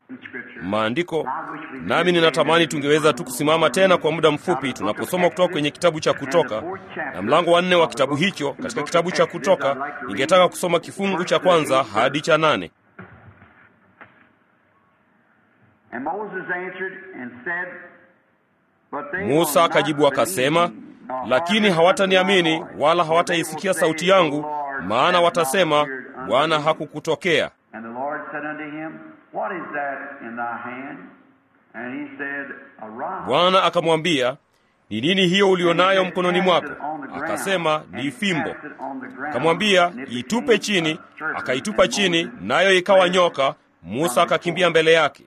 maandiko, nami ninatamani tungeweza tu kusimama tena kwa muda mfupi tunaposoma kutoka kwenye kitabu cha Kutoka na mlango wa nne wa kitabu hicho. Katika kitabu cha Kutoka ningetaka kusoma kifungu cha kwanza hadi cha nane. Musa akajibu akasema, lakini hawataniamini wala hawataisikia sauti yangu, maana watasema, Bwana hakukutokea. Bwana akamwambia, ni nini hiyo ulionayo mkononi mwako? Akasema, ni fimbo. Akamwambia, itupe chini. Akaitupa chini, nayo ikawa nyoka. Musa akakimbia mbele yake.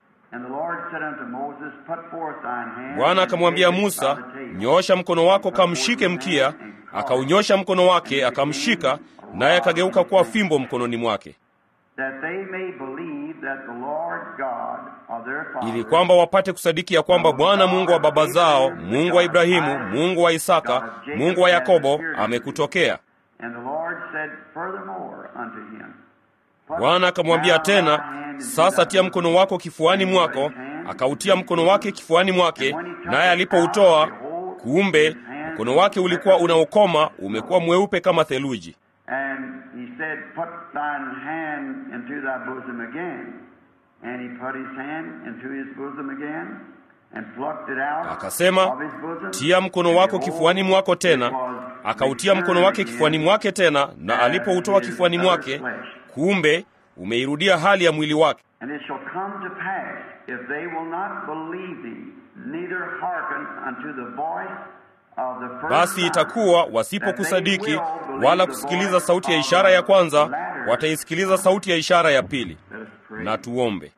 Bwana akamwambia Musa, nyoosha mkono wako kamshike mkia. Akaunyosha mkono wake akamshika, naye akageuka kuwa fimbo mkononi mwake, ili kwamba wapate kusadiki ya kwamba Bwana Mungu wa baba zao, Mungu wa Ibrahimu, Mungu wa Isaka, Mungu wa Yakobo amekutokea. Bwana akamwambia tena, sasa tia mkono wako kifuani mwako. Akautia mkono wake kifuani mwake, naye alipoutoa, kumbe mkono wake ulikuwa unaokoma, umekuwa mweupe kama theluji. Akasema, tia mkono wako kifuani mwako tena. Akautia mkono wake kifuani mwake tena, na alipoutoa kifuani mwake, kumbe umeirudia hali ya mwili wake. Basi itakuwa wasipokusadiki wala kusikiliza sauti ya ishara ya kwanza, wataisikiliza sauti ya ishara ya pili. Na tuombe.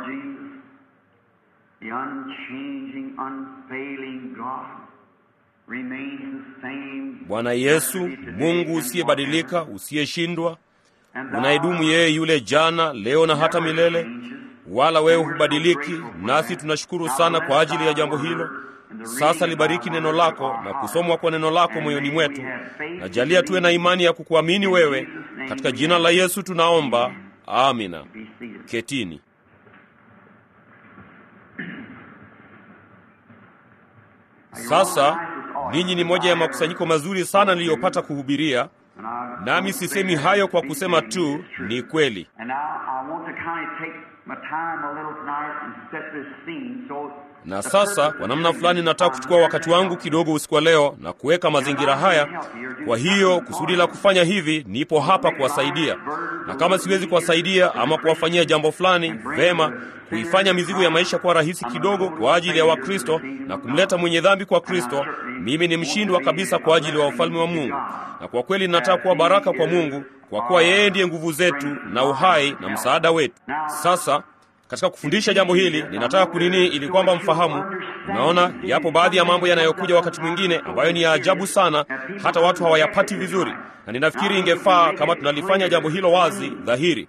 Bwana Yesu, Mungu usiyebadilika, usiyeshindwa, unayedumu yeye yule jana, leo na hata milele, wala wewe hubadiliki. Nasi tunashukuru sana kwa ajili ya jambo hilo. Sasa libariki neno lako na kusomwa kwa neno lako moyoni mwetu, na jalia tuwe na imani ya kukuamini wewe. Katika jina la Yesu tunaomba, amina. Ketini. Sasa ninyi ni moja ya makusanyiko mazuri sana niliyopata kuhubiria, nami sisemi hayo kwa kusema tu, ni kweli. Na sasa kwa namna fulani nataka kuchukua wakati wangu kidogo usiku wa leo na kuweka mazingira haya. Kwa hiyo kusudi la kufanya hivi, nipo hapa kuwasaidia, na kama siwezi kuwasaidia ama kuwafanyia jambo fulani, vema kuifanya mizigo ya maisha kuwa rahisi kidogo kwa ajili ya Wakristo na kumleta mwenye dhambi kwa Kristo, mimi ni mshindwa kabisa kwa ajili ya ufalme wa Mungu. Na kwa kweli ninataka kuwa baraka kwa Mungu, kwa kuwa yeye ndiye nguvu zetu na uhai na msaada wetu. Sasa katika kufundisha jambo hili ninataka kunini, ili kwamba mfahamu. Unaona, yapo baadhi ya mambo yanayokuja wakati mwingine ambayo ni ya ajabu sana, hata watu hawayapati vizuri, na ninafikiri ingefaa kama tunalifanya jambo hilo wazi dhahiri.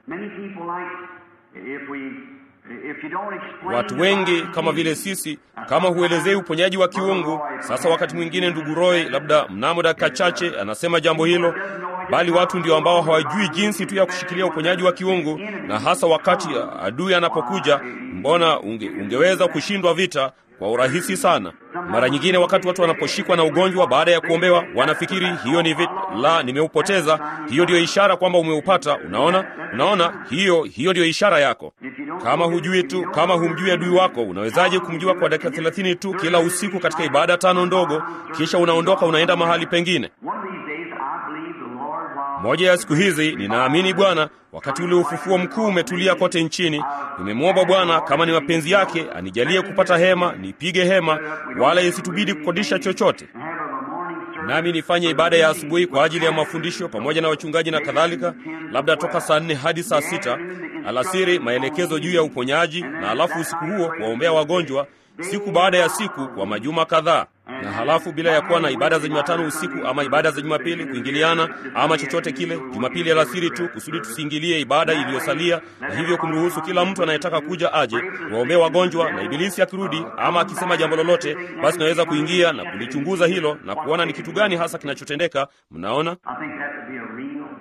Watu wengi kama vile sisi, kama huelezei uponyaji wa kiungu. Sasa wakati mwingine, ndugu Roy, labda mnamo dakika chache anasema jambo hilo, bali watu ndio ambao hawajui jinsi tu ya kushikilia uponyaji wa kiungu, na hasa wakati adui anapokuja, mbona unge, ungeweza kushindwa vita kwa urahisi sana. Mara nyingine wakati watu wanaposhikwa na ugonjwa baada ya kuombewa, wanafikiri hiyo ni vita. La, nimeupoteza. Hiyo ndiyo ishara kwamba umeupata. Unaona, unaona, hiyo hiyo ndiyo ishara yako. Kama hujui tu, kama humjui adui wako, unawezaje kumjua kwa dakika thelathini tu kila usiku katika ibada tano ndogo, kisha unaondoka unaenda mahali pengine? Moja ya siku hizi ninaamini Bwana, wakati ule ufufuo mkuu umetulia kote nchini, nimemwomba Bwana kama ni mapenzi yake anijalie kupata hema, nipige hema, wala isitubidi kukodisha chochote, nami nifanye ibada ya asubuhi kwa ajili ya mafundisho pamoja na wachungaji na kadhalika, labda toka saa nne hadi saa sita alasiri, maelekezo juu ya uponyaji, na alafu usiku huo kuwaombea wagonjwa siku baada ya siku kwa majuma kadhaa na halafu bila ya kuwa na ibada za Jumatano usiku ama ibada za Jumapili kuingiliana ama chochote kile, Jumapili alasiri tu, kusudi tusiingilie ibada iliyosalia, na hivyo kumruhusu kila mtu anayetaka kuja aje waombee wagonjwa, na ibilisi akirudi ama akisema jambo lolote, basi naweza kuingia na kulichunguza hilo na kuona ni kitu gani hasa kinachotendeka. Mnaona,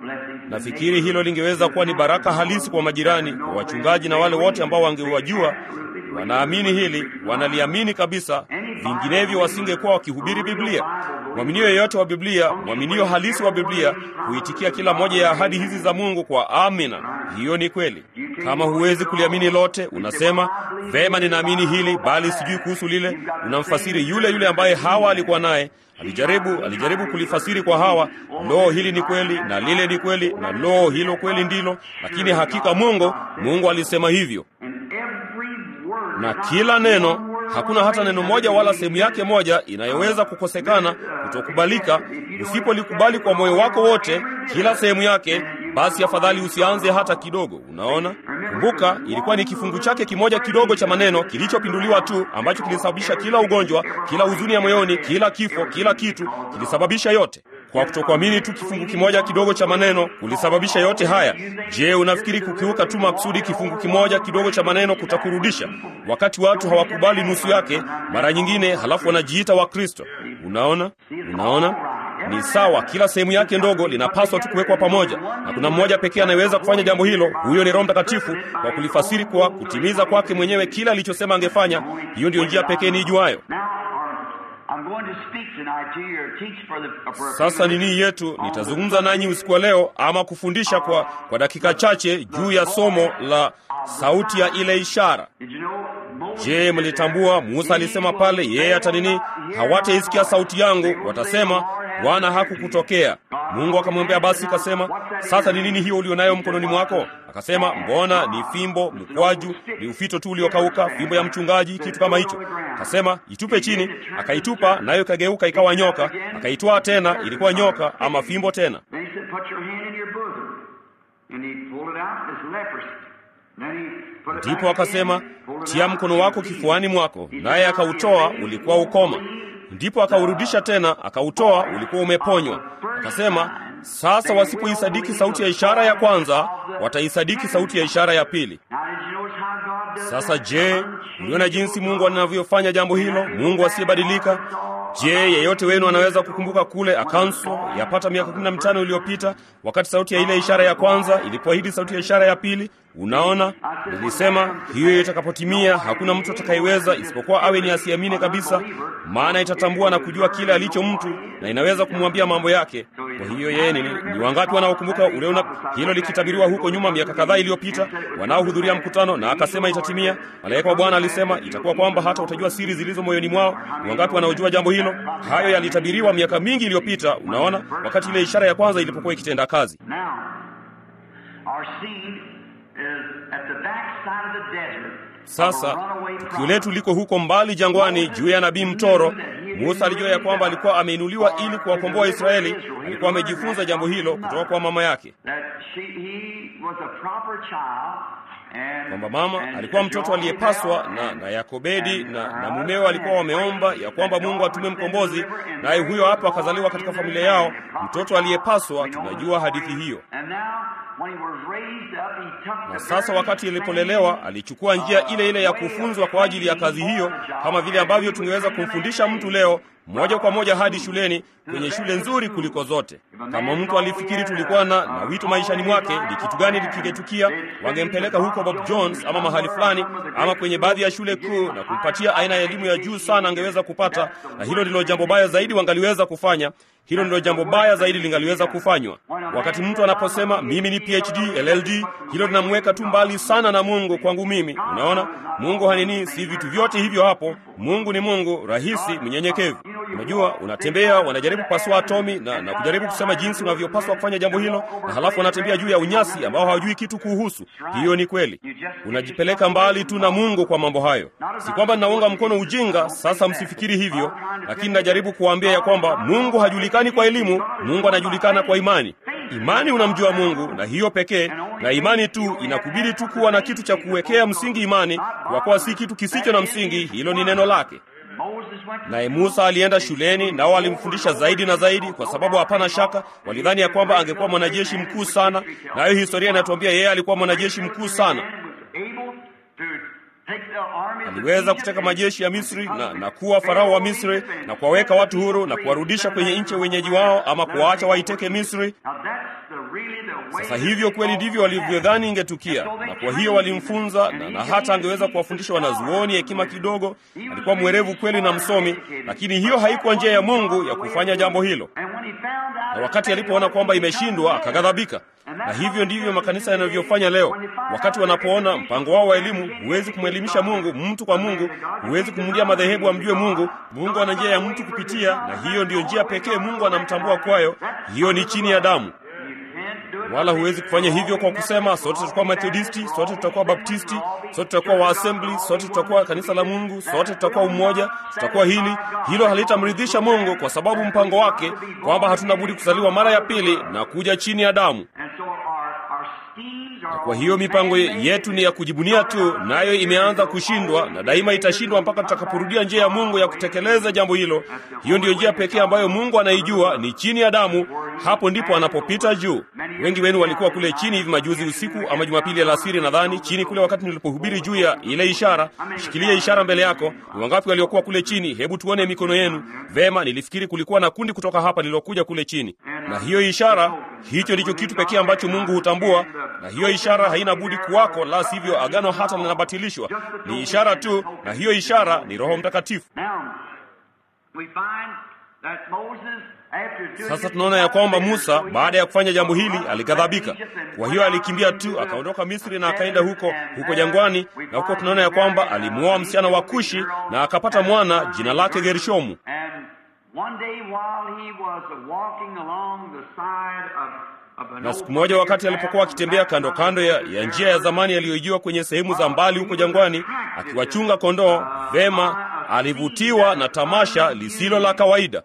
Nafikiri hilo lingeweza kuwa ni baraka halisi kwa majirani, kwa wachungaji na wale wote ambao wangewajua wanaamini hili, wanaliamini kabisa, vinginevyo wasingekuwa wakihubiri Biblia. Mwaminio yeyote wa Biblia, mwaminio halisi wa Biblia, huitikia kila moja ya ahadi hizi za Mungu kwa amina. Hiyo ni kweli. Kama huwezi kuliamini lote, unasema vema, ninaamini hili bali sijui kuhusu lile. Unamfasiri yule yule ambaye Hawa alikuwa naye alijaribu alijaribu kulifasiri kwa Hawa, lo, hili ni kweli na lile ni kweli na lo, hilo kweli ndilo, lakini hakika Mungu Mungu alisema hivyo na kila neno, hakuna hata neno moja wala sehemu yake moja inayoweza kukosekana, kutokubalika. Usipolikubali kwa moyo wako wote, kila sehemu yake, basi afadhali usianze hata kidogo. Unaona, kumbuka, ilikuwa ni kifungu chake kimoja kidogo cha maneno kilichopinduliwa tu ambacho kilisababisha kila ugonjwa, kila huzuni ya moyoni, kila kifo, kila kitu, kilisababisha yote kwa kutokuamini tu kifungu kimoja kidogo cha maneno kulisababisha yote haya. Je, unafikiri kukiuka tu makusudi kifungu kimoja kidogo cha maneno kutakurudisha? Wakati watu hawakubali nusu yake mara nyingine, halafu wanajiita Wakristo. Unaona, unaona ni sawa. Kila sehemu yake ndogo linapaswa tu kuwekwa pamoja, na kuna mmoja pekee anayeweza kufanya jambo hilo. Huyo ni Roho Mtakatifu, kwa kulifasiri kwa kutimiza kwake mwenyewe kila alichosema angefanya. Hiyo ndiyo njia pekee niijuayo. Sasa nini yetu, nitazungumza nanyi usiku wa leo ama kufundisha kwa, kwa dakika chache juu ya somo la sauti ya ile ishara. Je, mlitambua Musa alisema pale, yeye hata nini, hawataisikia sauti yangu, watasema Bwana hakukutokea. Mungu akamwambia basi, kasema sasa ni nini hiyo ulionayo mkononi mwako? Akasema mbona ni fimbo, mkwaju, ni ufito tu uliokauka, fimbo ya mchungaji, kitu kama hicho. Akasema itupe chini, akaitupa nayo ikageuka ikawa nyoka. Akaitwaa tena, ilikuwa nyoka ama fimbo tena. Ndipo akasema tia mkono wako kifuani mwako, naye akautoa, ulikuwa ukoma. Ndipo akaurudisha tena, akautoa, ulikuwa umeponywa. Akasema sasa wasipoisadiki sauti ya ishara ya kwanza, wataisadiki sauti ya ishara ya pili. Sasa je, uliona jinsi Mungu anavyofanya jambo hilo? Mungu asiyebadilika. Je, yeyote wenu anaweza kukumbuka kule Akanso yapata miaka kumi na mitano iliyopita wakati sauti ya ile ishara ya kwanza ilipoahidi sauti ya ishara ya pili? Unaona, nilisema hiyo itakapotimia, hakuna mtu atakayeweza isipokuwa awe ni asiamini kabisa, maana itatambua na kujua kile alicho mtu na inaweza kumwambia mambo yake. Kwa hiyo yeye ni, ni wangapi wanaokumbuka uliona hilo likitabiriwa huko nyuma miaka kadhaa iliyopita, wanaohudhuria mkutano na akasema itatimia? Malaika wa Bwana alisema itakuwa kwamba hata utajua siri zilizo moyoni mwao. Ni wangapi wanaojua jambo hilo? Hayo yalitabiriwa miaka mingi iliyopita. Unaona, wakati ile ishara ya kwanza ilipokuwa ikitenda kazi. Sasa tukio letu liko huko mbali jangwani, juu ya nabii mtoro. Musa alijua ya kwamba alikuwa ameinuliwa ili kuwakomboa Israeli. Alikuwa amejifunza jambo hilo kutoka kwa mama yake, kwamba mama alikuwa mtoto aliyepaswa na, na Yakobedi na, na mumeo alikuwa wameomba ya kwamba Mungu atume mkombozi, naye huyo hapo akazaliwa katika familia yao, mtoto aliyepaswa. Tunajua hadithi hiyo. Na sasa wakati alipolelewa, alichukua njia ile ile ya kufunzwa kwa ajili ya kazi hiyo, kama vile ambavyo tungeweza kumfundisha mtu leo moja kwa moja hadi shuleni, kwenye shule nzuri kuliko zote. Kama mtu alifikiri tulikuwa na, na wito maishani mwake, ni kitu gani kingetukia? Wangempeleka huko Bob Jones ama mahali fulani ama kwenye baadhi ya shule kuu na kumpatia aina ya elimu ya juu sana angeweza kupata, na hilo ndilo jambo baya zaidi wangaliweza kufanya. Hilo ndilo jambo baya zaidi lingaliweza kufanywa. Wakati mtu anaposema mimi ni PhD, LLD, hilo linamweka tu mbali sana na Mungu. Kwangu mimi, unaona, Mungu hanini, si vitu vyote hivyo hapo. Mungu ni Mungu rahisi, mnyenyekevu. Unajua, unatembea wanajaribu kupasua atomi na, na kujaribu kusema jinsi unavyopaswa kufanya jambo hilo, na halafu wanatembea juu ya unyasi ambao hawajui kitu kuhusu. Hiyo ni kweli, unajipeleka mbali tu na Mungu kwa mambo hayo. Si kwamba ninaunga mkono ujinga, sasa msifikiri hivyo, lakini najaribu kuwaambia ya kwamba Mungu hajulikani kwa elimu, Mungu anajulikana kwa imani. Imani unamjua Mungu na hiyo pekee, na imani tu inakubidi tu kuwa na kitu cha kuwekea msingi imani, kwa kuwa si kitu kisicho na msingi, hilo ni neno lake. Naye Musa alienda shuleni, nao alimfundisha zaidi na zaidi, kwa sababu hapana shaka walidhani ya kwamba angekuwa mwanajeshi mkuu sana, nayo historia inatuambia yeye alikuwa mwanajeshi mkuu sana. Aliweza kuteka majeshi ya Misri na, na kuwa farao wa Misri na kuwaweka watu huru na kuwarudisha kwenye nchi wenyeji wao, ama kuwaacha waiteke Misri. Sasa hivyo kweli ndivyo walivyodhani ingetukia, na kwa hiyo walimfunza na, na hata angeweza kuwafundisha wanazuoni hekima kidogo. Alikuwa mwerevu kweli na msomi, lakini hiyo haikuwa njia ya Mungu ya kufanya jambo hilo. Na wakati alipoona kwamba imeshindwa, akaghadhabika. Na hivyo ndivyo makanisa yanavyofanya leo. Wakati wanapoona mpango wao wa elimu, huwezi kumwelimisha Mungu mtu kwa Mungu, huwezi kumwindia madhehebu amjue Mungu. Mungu ana njia ya mtu kupitia, na hiyo ndiyo njia pekee Mungu anamtambua kwayo. Hiyo ni chini ya damu wala huwezi kufanya hivyo kwa kusema sote tutakuwa Methodisti, sote tutakuwa Baptisti, sote tutakuwa wa Assembly, sote tutakuwa kanisa la Mungu, sote tutakuwa umoja, tutakuwa hili. Hilo halitamridhisha Mungu, kwa sababu mpango wake kwamba hatuna budi kuzaliwa mara ya pili na kuja chini ya damu. Na kwa hiyo mipango yetu ni ya kujibunia tu, nayo imeanza kushindwa na daima itashindwa mpaka tutakaporudia njia ya Mungu ya kutekeleza jambo hilo. Hiyo ndiyo njia pekee ambayo Mungu anaijua, ni chini ya damu. Hapo ndipo anapopita juu. Wengi wenu walikuwa kule chini hivi majuzi usiku ama Jumapili alasiri, nadhani chini kule, wakati nilipohubiri juu ya ile ishara. Shikilia ishara mbele yako. Ni wangapi waliokuwa kule chini? Hebu tuone mikono yenu. Vema, nilifikiri kulikuwa na kundi kutoka hapa lililokuja kule chini, na hiyo ishara, hicho ndicho kitu pekee ambacho Mungu hutambua, na hiyo ishara haina budi kuwako, la sivyo agano hata linabatilishwa. Ni ishara tu, na hiyo ishara ni Roho Mtakatifu. Sasa tunaona ya kwamba Musa baada ya kufanya jambo hili alighadhabika. Kwa hiyo alikimbia tu akaondoka Misri na akaenda huko huko jangwani, na huko tunaona ya kwamba alimuoa msichana wa Kushi na akapata mwana jina lake Gershomu. Na siku moja wakati alipokuwa akitembea kando kando ya, ya njia ya zamani aliyoijua kwenye sehemu za mbali huko jangwani, akiwachunga kondoo, vema alivutiwa na tamasha lisilo la kawaida.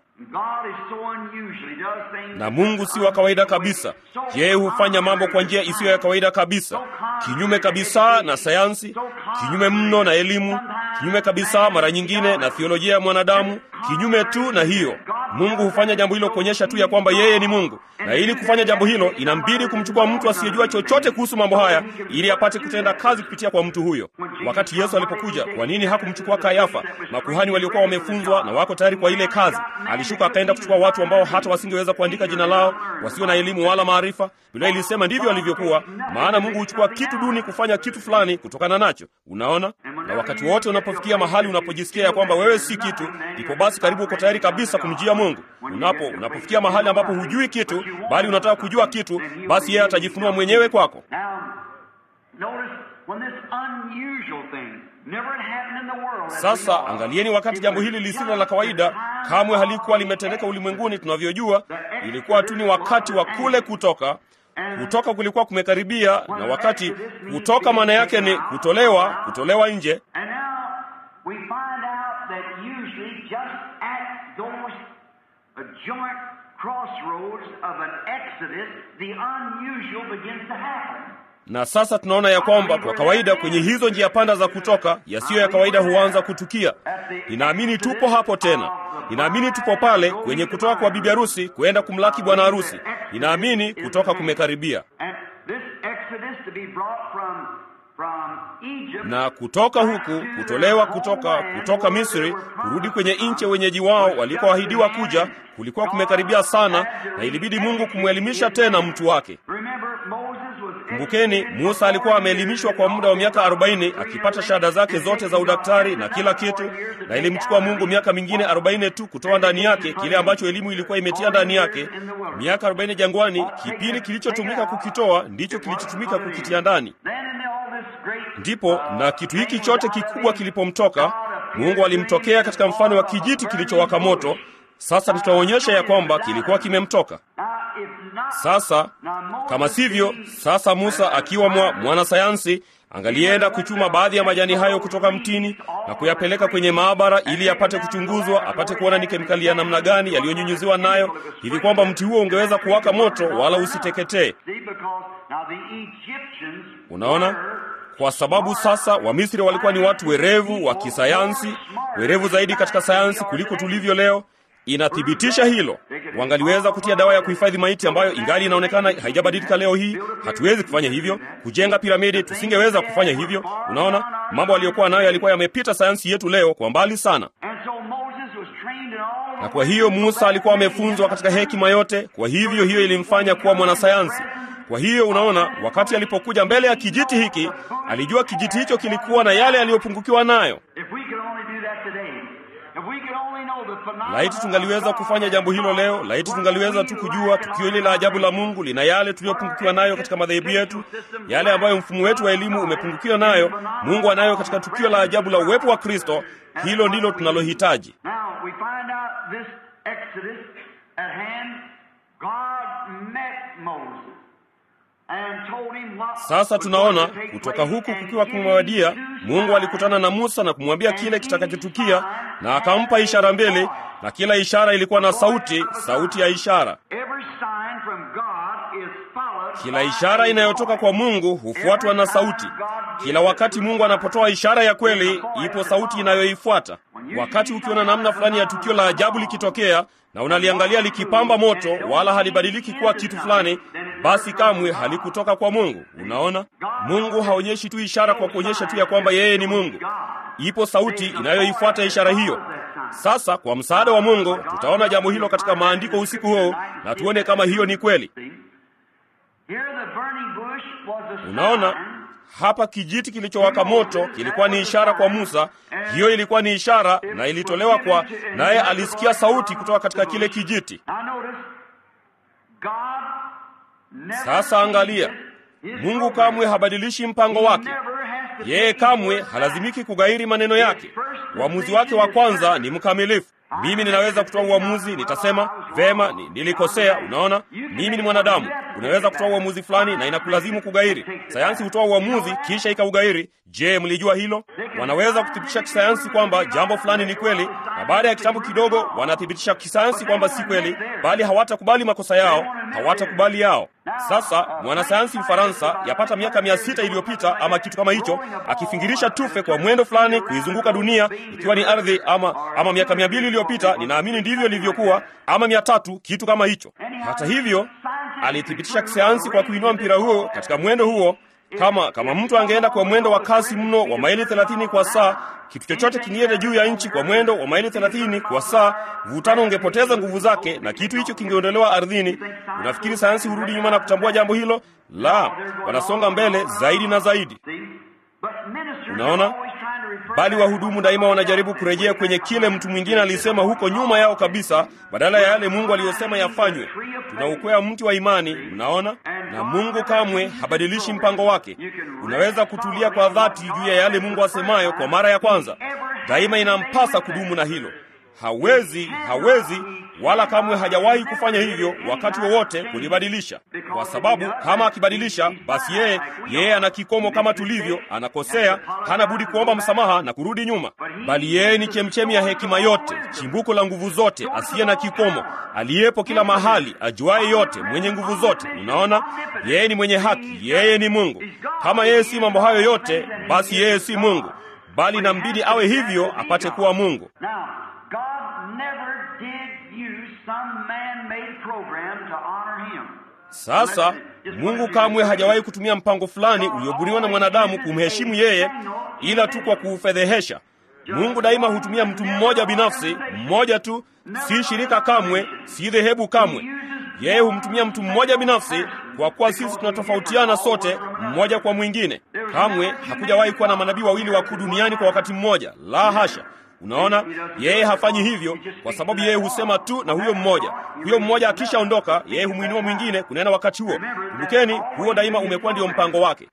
Na Mungu si wa kawaida kabisa. Yeye hufanya mambo kwa njia isiyo ya kawaida kabisa, kinyume kabisa na sayansi, kinyume mno na elimu, kinyume kabisa mara nyingine na theolojia ya mwanadamu, kinyume tu na hiyo. Mungu hufanya jambo hilo kuonyesha tu ya kwamba yeye ni Mungu, na ili kufanya jambo hilo inambidi kumchukua mtu asiyejua chochote kuhusu mambo haya ili apate kutenda kazi kupitia kwa mtu huyo. Wakati Yesu alipokuja, kwa nini hakumchukua Kayafa, makuhani waliokuwa wamefunzwa na wako tayari kwa ile kazi? Alishuka akaenda kuchukua watu ambao hata wasingeweza kuandika jina lao, wasio na elimu wala maarifa. Biblia ilisema ndivyo alivyokuwa, maana Mungu huchukua kitu duni kufanya kitu fulani kutokana nacho. Unaona, na wakati wote unapofikia mahali unapojisikia ya kwamba wewe si kitu, ndipo basi karibu uko tayari kabisa kumjia Mungu. Unapo unapofikia mahali ambapo hujui kitu, bali unataka kujua kitu, basi yeye atajifunua mwenyewe kwako. Sasa angalieni, wakati jambo hili lisilo la kawaida kamwe halikuwa limetendeka ulimwenguni tunavyojua, ilikuwa tu ni wakati wa kule kutoka. Kutoka kulikuwa kumekaribia, na wakati kutoka maana yake ni kutolewa, kutolewa nje. Na sasa tunaona ya kwamba kwa kawaida kwenye hizo njia panda za kutoka, yasiyo ya kawaida huanza kutukia. Ninaamini tupo hapo tena. Ninaamini tupo pale kwenye kutoka kwa bibi harusi kwenda kumlaki bwana harusi. Ninaamini kutoka kumekaribia, na kutoka huku kutolewa kutoka kutoka Misri kurudi nchi kwenye wenyeji wao walikoahidiwa kuja kulikuwa kumekaribia sana, na ilibidi Mungu kumwelimisha tena mtu wake. Kumbukeni, Musa alikuwa ameelimishwa kwa muda wa miaka 40 akipata shahada zake zote za udaktari na kila kitu, na ilimchukua Mungu miaka mingine 40 tu kutoa ndani yake kile ambacho elimu ilikuwa imetia ndani yake. Miaka 40 jangwani, kipindi kilichotumika kukitoa ndicho kilichotumika kukitia ndani. Ndipo na kitu hiki chote kikubwa kilipomtoka, Mungu alimtokea katika mfano wa kijiti kilichowaka moto. Sasa tutaonyesha ya kwamba kilikuwa kimemtoka. Sasa kama sivyo, sasa Musa akiwa mwa mwanasayansi angalienda kuchuma baadhi ya majani hayo kutoka mtini na kuyapeleka kwenye maabara ili apate kuchunguzwa, apate kuona ni kemikali ya namna gani yaliyonyunyuziwa nayo, hivi kwamba mti huo ungeweza kuwaka moto wala usiteketee. Unaona, kwa sababu sasa Wamisri walikuwa ni watu werevu wa kisayansi, werevu zaidi katika sayansi kuliko tulivyo leo. Inathibitisha hilo. Wangaliweza kutia dawa ya kuhifadhi maiti ambayo ingali inaonekana haijabadilika leo hii. Hatuwezi kufanya hivyo. Kujenga piramidi, tusingeweza kufanya hivyo. Unaona, mambo aliyokuwa nayo yalikuwa yamepita sayansi yetu leo kwa mbali sana. Na kwa hiyo Musa alikuwa amefunzwa katika hekima yote, kwa hivyo hiyo ilimfanya kuwa mwanasayansi. Kwa hiyo unaona, wakati alipokuja mbele ya kijiti hiki, alijua kijiti hicho kilikuwa na yale aliyopungukiwa nayo. Laiti tungaliweza kufanya jambo hilo leo. Laiti tungaliweza tu kujua tukio hili la ajabu la Mungu lina yale tuliyopungukiwa nayo katika madhehebu yetu, yale ambayo mfumo wetu wa elimu umepungukiwa nayo, Mungu anayo katika tukio la ajabu la uwepo wa Kristo. Hilo ndilo tunalohitaji. Sasa tunaona kutoka huku kukiwa kumewadia, Mungu alikutana na Musa na kumwambia kile kitakachotukia, na akampa ishara mbili, na kila ishara ilikuwa na sauti, sauti ya ishara. Kila ishara inayotoka kwa Mungu hufuatwa na sauti. Kila wakati Mungu anapotoa ishara ya kweli, ipo sauti inayoifuata. Wakati ukiona namna fulani ya tukio la ajabu likitokea na unaliangalia likipamba moto, wala halibadiliki kuwa kitu fulani, basi kamwe halikutoka kwa Mungu. Unaona, Mungu haonyeshi tu ishara kwa kuonyesha tu ya kwamba yeye ni Mungu. Ipo sauti inayoifuata ishara hiyo. Sasa kwa msaada wa Mungu tutaona jambo hilo katika maandiko usiku huu na tuone kama hiyo ni kweli. Unaona, hapa kijiti kilichowaka moto kilikuwa ni ishara kwa Musa. Hiyo ilikuwa ni ishara na ilitolewa kwa naye, alisikia sauti kutoka katika kile kijiti. Sasa angalia, Mungu kamwe habadilishi mpango wake. Yeye kamwe halazimiki kugairi maneno yake. Uamuzi wake wa kwanza ni mkamilifu. Mimi ninaweza kutoa uamuzi, nitasema vema, nilikosea. Unaona, mimi ni mwanadamu. Unaweza kutoa uamuzi fulani na inakulazimu kugairi. Sayansi hutoa uamuzi kisha ikaugairi. Je, mlijua hilo? Wanaweza kuthibitisha kisayansi kwamba jambo fulani ni kweli, na baada ya kitambo kidogo wanathibitisha kisayansi kwamba si kweli, bali hawatakubali makosa yao, hawatakubali yao. Sasa mwanasayansi Mfaransa yapata miaka mia sita iliyopita ama kitu kama hicho, akifingirisha tufe kwa mwendo fulani kuizunguka dunia ikiwa ni ardhi, ama ama miaka mia mbili iliyopita, ninaamini ndivyo ilivyokuwa, ama mia tatu, kitu kama hicho. Hata hivyo alithibitisha kisayansi kwa kuinua mpira huo katika mwendo huo kama kama mtu angeenda kwa mwendo wa kasi mno wa maili 30 kwa saa, kitu chochote kingeenda juu ya nchi kwa mwendo wa maili 30 kwa saa, mvutano ungepoteza nguvu zake na kitu hicho kingeondolewa ardhini. Unafikiri sayansi hurudi nyuma na kutambua jambo hilo? La, wanasonga mbele zaidi na zaidi. Unaona, bali wahudumu daima wanajaribu kurejea kwenye kile mtu mwingine alisema huko nyuma yao kabisa, badala ya yale Mungu aliyosema yafanywe. Tunaukwea mti wa imani, mnaona, na Mungu kamwe habadilishi mpango wake. Unaweza kutulia kwa dhati juu ya yale Mungu asemayo kwa mara ya kwanza. Daima inampasa kudumu na hilo. Hawezi, hawezi wala kamwe hajawahi kufanya hivyo wakati wowote kulibadilisha, kwa sababu kama akibadilisha, basi yeye yeye ana kikomo kama tulivyo. Anakosea, hana budi kuomba msamaha na kurudi nyuma, bali yeye ni chemchemi ya hekima yote, chimbuko la nguvu zote, asiye na kikomo, aliyepo kila mahali, ajuaye yote, mwenye nguvu zote. Unaona, yeye ni mwenye haki, yeye ni Mungu. Kama yeye si mambo hayo yote, basi yeye si Mungu, bali nambidi awe hivyo apate kuwa Mungu. Sasa Mungu kamwe hajawahi kutumia mpango fulani uliobuniwa na mwanadamu kumheshimu yeye, ila tu kwa kuufedhehesha. Mungu daima hutumia mtu mmoja binafsi, mmoja tu, si shirika kamwe, si dhehebu kamwe. Yeye humtumia mtu mmoja binafsi, kwa kuwa sisi tunatofautiana sote, mmoja kwa mwingine. Kamwe hakujawahi kuwa na manabii wawili wakuu duniani kwa wakati mmoja, la hasha. Unaona, yeye hafanyi hivyo kwa sababu yeye husema tu na huyo mmoja. Huyo mmoja akishaondoka, yeye humwinua mwingine kunena wakati huo. Kumbukeni, huo daima umekuwa ndio mpango wake.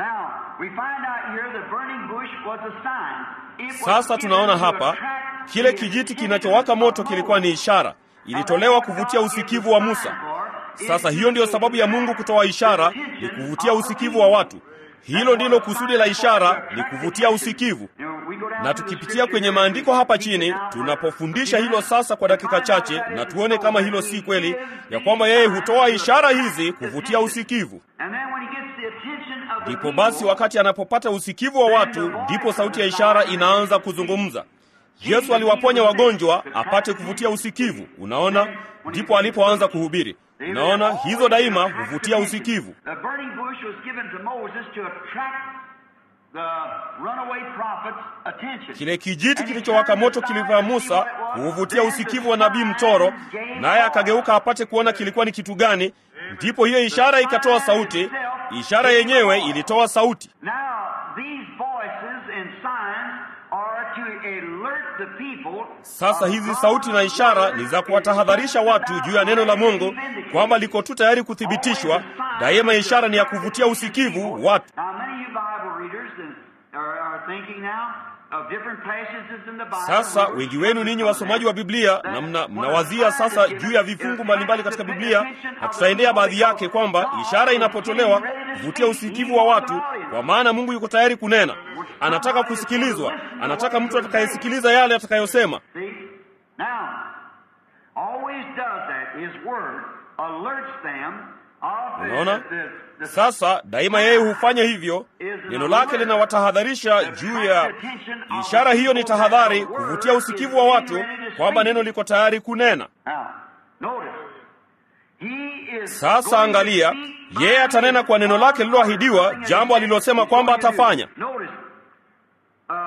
Sasa tunaona hapa kile kijiti kinachowaka moto kilikuwa ni ishara, ilitolewa kuvutia usikivu wa Musa. Sasa hiyo ndiyo sababu ya Mungu kutoa ishara, ni kuvutia usikivu wa watu. Hilo ndilo kusudi la ishara, ni kuvutia usikivu. Na tukipitia kwenye maandiko hapa chini, tunapofundisha hilo sasa kwa dakika chache, na tuone kama hilo si kweli, ya kwamba yeye hutoa ishara hizi kuvutia usikivu. Ndipo basi wakati anapopata usikivu wa watu, ndipo sauti ya ishara inaanza kuzungumza. Yesu aliwaponya wagonjwa apate kuvutia usikivu. Unaona, ndipo alipoanza kuhubiri. Unaona, hizo daima huvutia usikivu. Kile kijiti kilichowaka moto kilivaa Musa kuuvutia usikivu wa nabii mtoro, naye akageuka apate kuona kilikuwa ni kitu gani, ndipo hiyo ishara ikatoa sauti. Ishara yenyewe ilitoa sauti. Now, these voices and signs are to alert the people. Sasa hizi sauti na ishara ni za kuwatahadharisha watu juu ya neno la Mungu kwamba liko tu tayari kuthibitishwa. Daima ishara ni ya kuvutia usikivu watu. Now, many of you Bible readers and are, are thinking now of different passages in the Bible. Sasa wengi wenu ninyi wasomaji wa Biblia na mna, mnawazia sasa juu ya vifungu mbalimbali katika Biblia, na tutaendea baadhi yake kwamba ishara inapotolewa kuvutia usikivu wa watu, kwa maana Mungu yuko tayari kunena. Anataka kusikilizwa, anataka mtu atakayesikiliza yale atakayosema. See? Now, always does that. His word alerts them of the, Unaona? the, the, the Sasa daima yeye hufanya hivyo, neno lake linawatahadharisha juu ya ishara. Hiyo ni tahadhari, kuvutia usikivu wa watu kwamba neno liko tayari kunena. Now, notice. He is Sasa going to angalia, speak yeye by atanena kwa neno lake lililoahidiwa, jambo alilosema kwamba atafanya. Notice, uh,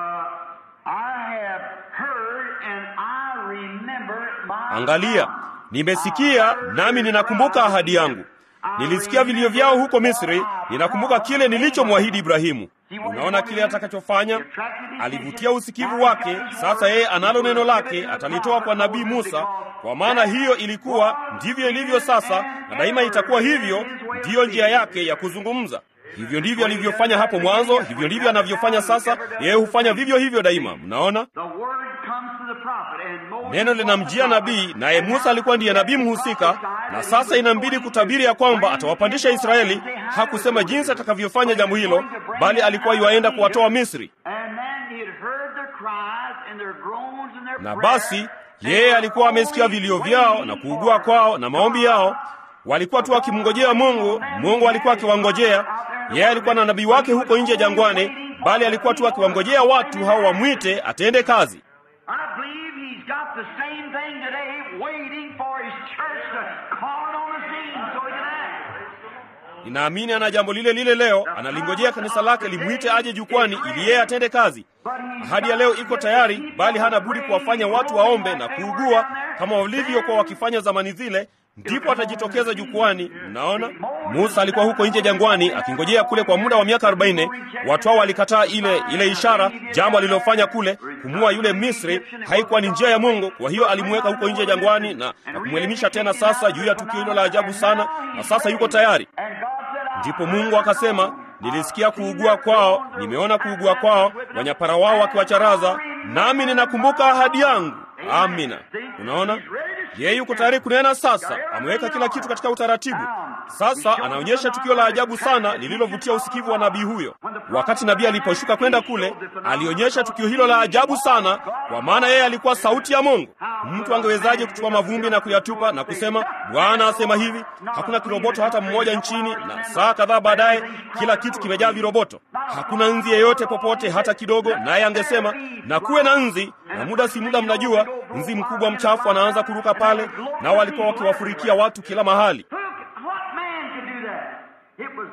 I have heard and I remember my Angalia, nimesikia nami ninakumbuka ahadi yangu. Nilisikia vilio vyao huko Misri, ninakumbuka kile nilichomwahidi Ibrahimu. Unaona kile atakachofanya? Alivutia usikivu wake. Sasa yeye analo neno lake, atalitoa kwa nabii Musa, kwa maana hiyo ilikuwa ndivyo ilivyo sasa, na daima itakuwa hivyo. Ndiyo njia yake ya kuzungumza. Hivyo ndivyo alivyofanya hapo mwanzo, hivyo ndivyo anavyofanya sasa. Yeye hufanya vivyo hivyo daima. Mnaona? The word comes to the prophet and Moses Neno linamjia nabii, naye Musa alikuwa ndiye nabii mhusika, na sasa inambidi kutabiri ya kwamba atawapandisha Israeli. Hakusema jinsi atakavyofanya jambo hilo, bali alikuwa yuaenda kuwatoa Misri. And then he had heard their cries and their groans and their Na prayers. basi yeye alikuwa amesikia vilio vyao na kuugua kwao na maombi yao. Walikuwa tu wakimngojea Mungu, Mungu alikuwa akiwangojea. Yeye alikuwa na nabii wake huko nje jangwani, bali alikuwa tu akiwangojea watu hao wamwite atende kazi. I believe he's got the same thing today, waiting for his church to call it on the scene so he can act. Ninaamini ana jambo lile lile leo, analingojea kanisa lake limwite aje jukwani ili yeye atende kazi. Ahadi ya leo iko tayari, bali hana budi kuwafanya watu waombe na kuugua kama walivyokuwa wakifanya zamani zile, ndipo atajitokeza jukwani. Mnaona, Musa alikuwa huko nje jangwani akingojea kule kwa muda wa miaka arobaini. Watu hao walikataa ile ile ishara, jambo alilofanya kule kumua yule Misri haikuwa ni njia ya Mungu. Kwa hiyo alimweka huko nje jangwani na, na kumwelimisha tena sasa juu ya tukio hilo la ajabu sana, na sasa yuko tayari. And God said, I Ndipo Mungu akasema, nilisikia kuugua kwao, nimeona kuugua kwao, wanyapara wao wakiwacharaza, nami ninakumbuka ahadi yangu. Amina. Unaona, yeye yuko tayari kunena sasa. Ameweka kila kitu katika utaratibu. Sasa anaonyesha tukio la ajabu sana lililovutia usikivu wa nabii huyo. Wakati nabii aliposhuka kwenda kule, alionyesha tukio hilo la ajabu sana, kwa maana yeye alikuwa sauti ya Mungu. Mtu angewezaje kuchukua mavumbi na kuyatupa na kusema Bwana asema hivi? Hakuna kiroboto hata mmoja nchini, na saa kadhaa baadaye kila kitu kimejaa viroboto. Hakuna nzi yeyote popote hata kidogo, naye angesema na kuwe na nzi, na muda si muda, mnajua nzi mkubwa mchafu anaanza kuruka pale, nao walikuwa wakiwafurikia watu kila mahali. Who, what man could do that? It was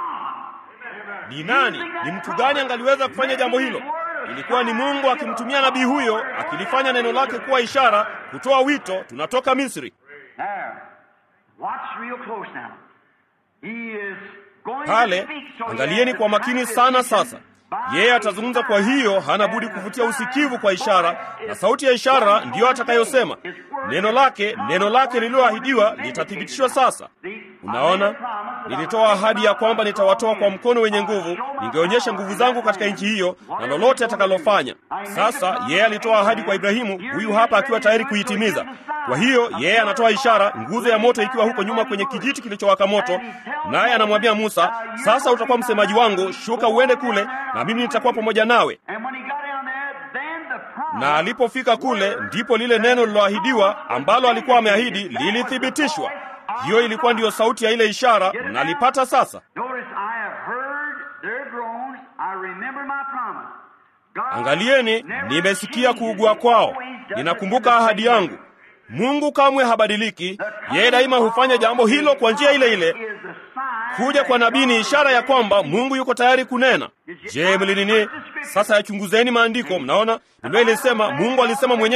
God. Ni nani? Ni mtu gani angaliweza kufanya jambo hilo? Ilikuwa ni Mungu akimtumia nabii huyo, akilifanya neno lake kuwa ishara, kutoa wito, tunatoka Misri. Now, watch real close now. He is going Pale to speak, so he angalieni has kwa the makini sana sasa. by Yeye atazungumza, kwa hiyo hana budi kuvutia usikivu kwa ishara, na sauti ya ishara ndiyo atakayosema neno lake. Neno lake lililoahidiwa litathibitishwa sasa. Unaona, nilitoa ahadi ya kwamba nitawatoa kwa mkono wenye nguvu, ningeonyesha nguvu zangu katika nchi hiyo na lolote atakalofanya. Sasa yeye alitoa ahadi kwa Ibrahimu, huyu hapa akiwa tayari kuitimiza. Kwa hiyo yeye anatoa ishara, nguzo ya moto ikiwa huko nyuma kwenye kijiti kilichowaka moto, naye anamwambia Musa, sasa utakuwa msemaji wangu, shuka uende kule na mimi nitakuwa pamoja nawe. And when he got down there, then the promise Na alipofika kule, ndipo lile neno liloahidiwa ambalo alikuwa ameahidi lilithibitishwa. Hiyo ilikuwa ndiyo sauti ya ile ishara, mnalipata sasa. Notice, I have heard their groans. I remember my promise. God Angalieni, never nimesikia changes. kuugua kwao, Always does ninakumbuka it in the ahadi same yangu. way. Mungu kamwe habadiliki, yeye daima hufanya jambo hilo kwa njia ile ile. Is the sign Kuja kwa that nabii ni God ishara ya kwamba Mungu yuko tayari kunena. Je, mlinini? Sasa yachunguzeni maandiko. Mnaona, Biblia ilisema, Mungu alisema mwenyewe,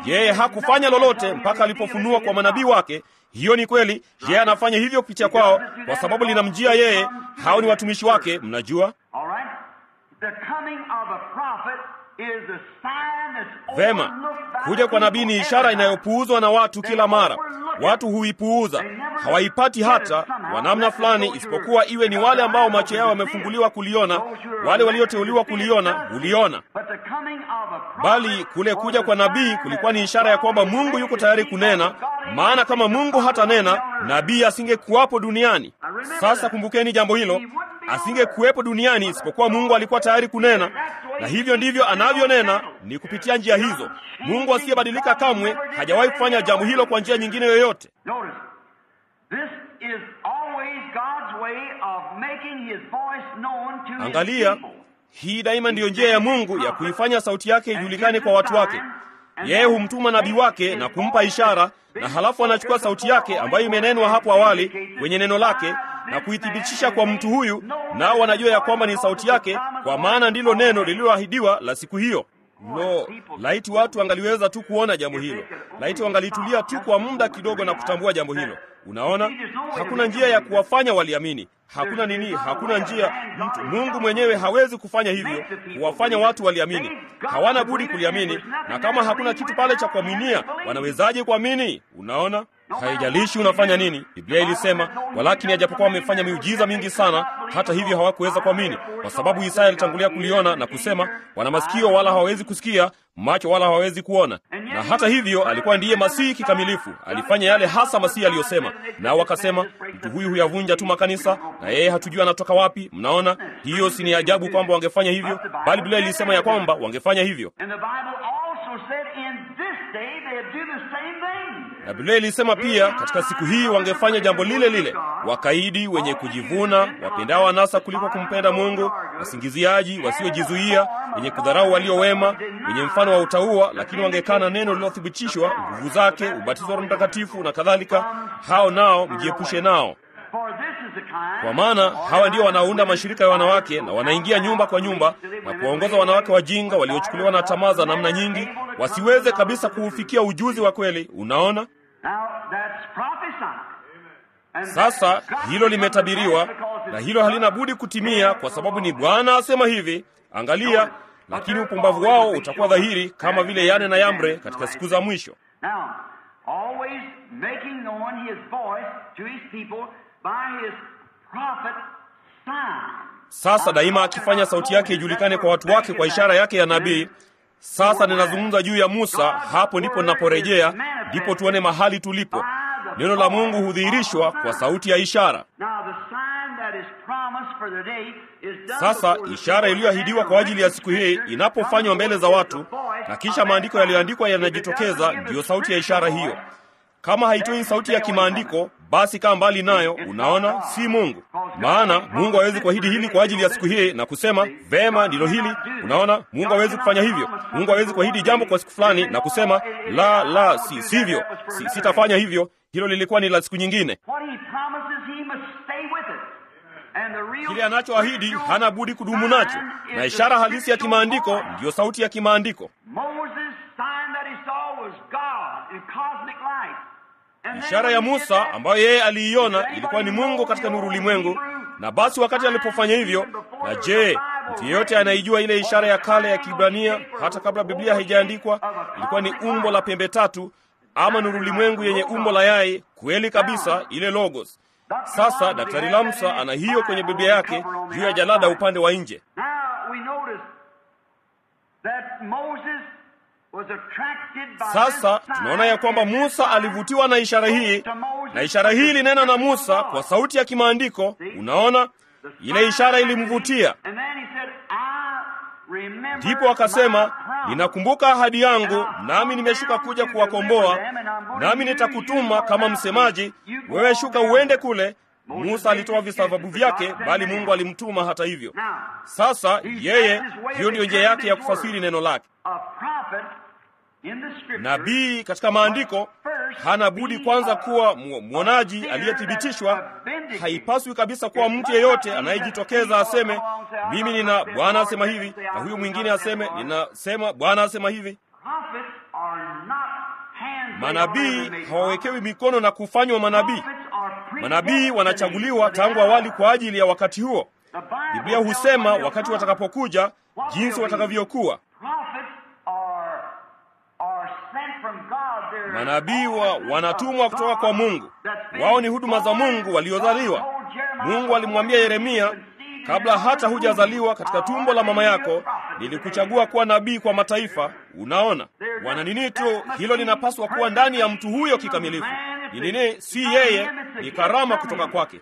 yeye hakufanya lolote mpaka alipofunua kwa manabii wake. Hiyo ni kweli, yeye anafanya hivyo kupitia kwao kwa sababu linamjia yeye. Hao ni watumishi wake, mnajua All right? The coming of a prophet is a sign that's vema. overlooked by Kuja kwa nabii ni people ishara every time. inayopuuzwa na watu kila mara. Watu huipuuza, hawaipati hata kwa namna fulani, isipokuwa iwe ni wale ambao macho yao yamefunguliwa kuliona, wale walioteuliwa kuliona huliona. But the coming of a prophet Bali kule kuja kwa nabii kulikuwa ni ishara ya kwamba Mungu yuko tayari kunena, maana kama Mungu hatanena, nabii asingekuwapo duniani. Sasa kumbukeni jambo hilo, asingekuwepo duniani isipokuwa Mungu alikuwa tayari kunena, na hivyo ndivyo anavyonena, ni kupitia njia hizo. Mungu asiyebadilika kamwe hajawahi kufanya jambo hilo kwa njia nyingine yoyote. Notice, this is always God's way of making his voice known to his Angalia, people. hii daima ndiyo njia ya Mungu ya kuifanya sauti yake ijulikane kwa watu wake. Yeye humtuma nabii wake na kumpa ishara, na halafu anachukua sauti yake ambayo imenenwa hapo awali kwenye neno lake na kuithibitisha kwa mtu huyu, nao wanajua ya kwamba ni sauti yake, kwa maana ndilo neno lililoahidiwa la siku hiyo. Lo, laiti watu wangaliweza tu kuona jambo hilo, laiti wangalitulia tu kwa muda kidogo na kutambua jambo hilo. Unaona, hakuna njia ya kuwafanya waliamini. Hakuna nini, hakuna njia. Mtu Mungu mwenyewe hawezi kufanya hivyo, kuwafanya watu waliamini. Hawana budi kuliamini, na kama hakuna kitu pale cha kuaminia, wanawezaje kuamini? Unaona, haijalishi unafanya nini. Biblia ilisema, walakini ajapokuwa wamefanya miujiza mingi sana, hata hivyo hawakuweza kuamini, kwa sababu Isaya alitangulia kuliona na kusema, wana masikio wala hawawezi kusikia, macho wala hawawezi kuona. Na hata hivyo alikuwa ndiye Masihi kikamilifu, alifanya yale hasa Masihi aliyosema. Nao wakasema, mtu huyu huyavunja tu makanisa, na yeye hatujui anatoka wapi. Mnaona, hiyo si ni ajabu kwamba wangefanya hivyo, bali Biblia ilisema ya kwamba wangefanya hivyo. And the Bible also said in this day they'd do the same thing. Na Biblia ilisema pia katika siku hii wangefanya jambo lile lile, wakaidi, wenye kujivuna, wapendao anasa kuliko kumpenda Mungu, wasingiziaji, wasiojizuia, wenye kudharau walio wema, wenye mfano wa utauwa, lakini wangekana neno lililothibitishwa, nguvu zake, ubatizo wa Roho Mtakatifu na kadhalika. Hao nao mjiepushe nao, For this is the kind kwa maana hawa ndio wanaunda mashirika ya wanawake na wanaingia nyumba kwa nyumba na kuwaongoza wanawake wajinga waliochukuliwa na tamaa za namna nyingi, wasiweze kabisa kuufikia ujuzi wa kweli. Unaona? Now that's prophesied. And Sasa that's hilo limetabiriwa because na it's hilo halina budi kutimia, kwa sababu ni Bwana asema hivi. Angalia, lakini upumbavu wao utakuwa dhahiri kama vile Yane na Yambre katika siku za mwisho. Now, always making known his voice to his people by his prophet sign. Sasa daima akifanya sauti yake ijulikane kwa watu wake kwa ishara yake ya nabii. Sasa ninazungumza juu ya Musa, hapo ndipo ninaporejea, ndipo tuone mahali tulipo. Neno la Mungu hudhihirishwa kwa sauti ya ishara. Now, the sign that is promised for the day is done Sasa before the ishara people iliyoahidiwa kwa ajili ya siku hii inapofanywa mbele za watu, na kisha maandiko yaliyoandikwa yanajitokeza, ndiyo sauti ya ishara hiyo. Kama haitoi sauti ya kimaandiko, basi kaa mbali nayo. Unaona, si Mungu. Maana Mungu hawezi kuahidi hili kwa ajili ya siku hii na kusema vema, ndilo hili. Unaona, Mungu hawezi kufanya hivyo. Mungu hawezi kuahidi jambo kwa siku fulani na kusema la, la, si sivyo, si, sitafanya hivyo. Hilo lilikuwa ni la siku nyingine. What he promises, he must stay with it. And the real Kile anachoahidi hana budi kudumu nacho, na ishara halisi ya kimaandiko ndiyo sauti ya kimaandiko. Moses' sign that he saw was God in cosmic light. And then Ishara ya when he did Musa that, ambayo yeye aliiona ilikuwa ni Mungu katika nuru ulimwengu. Na basi wakati alipofanya hivyo, na je, mtu yeyote anaijua ile ishara ya kale ya Kibrania hata kabla Biblia haijaandikwa? Ilikuwa ni umbo la pembe tatu ama nuru ulimwengu yenye umbo la yai, kweli kabisa, ile logos. Sasa Daktari Lamsa ana hiyo kwenye Biblia yake juu ya jalada upande wa nje. Now we notice that Moses was attracted by Sasa this sign, tunaona ya kwamba and this Musa sign alivutiwa na ishara hii, na ishara hii ilinena na Musa kwa sauti ya kimaandiko. Unaona, ile ishara ilimvutia, And then he said, I remember ndipo akasema, my promise. ninakumbuka ahadi yangu, nami nimeshuka kuja kuwakomboa, nami nitakutuma kama msemaji. Wewe shuka uende kule. Musa alitoa visababu vyake, bali Mungu alimtuma hata hivyo. Now, Sasa yeye, hiyo ndiyo njia yake ya kufasiri neno lake. a prophet in the scripture Nabii katika maandiko hana budi kwanza kuwa mu- mwonaji aliyethibitishwa. Haipaswi kabisa kuwa mtu yeyote anayejitokeza aseme mimi nina Bwana asema hivi, na huyo mwingine aseme ninasema Bwana asema hivi. prophets are not Manabii hawawekewi mikono na kufanywa manabii. Manabii wanachaguliwa tangu awali kwa ajili ya wakati huo. Biblia husema wakati watakapokuja, jinsi watakavyokuwa. Manabii wa wanatumwa kutoka kwa Mungu. Wao ni huduma za Mungu waliozaliwa. Mungu alimwambia Yeremia, kabla hata hujazaliwa katika tumbo la mama yako nilikuchagua kuwa nabii kwa mataifa. Unaona, wana nini tu, hilo linapaswa kuwa ndani ya mtu huyo kikamilifu. Ni nini? Si yeye, ni karama kutoka kwake.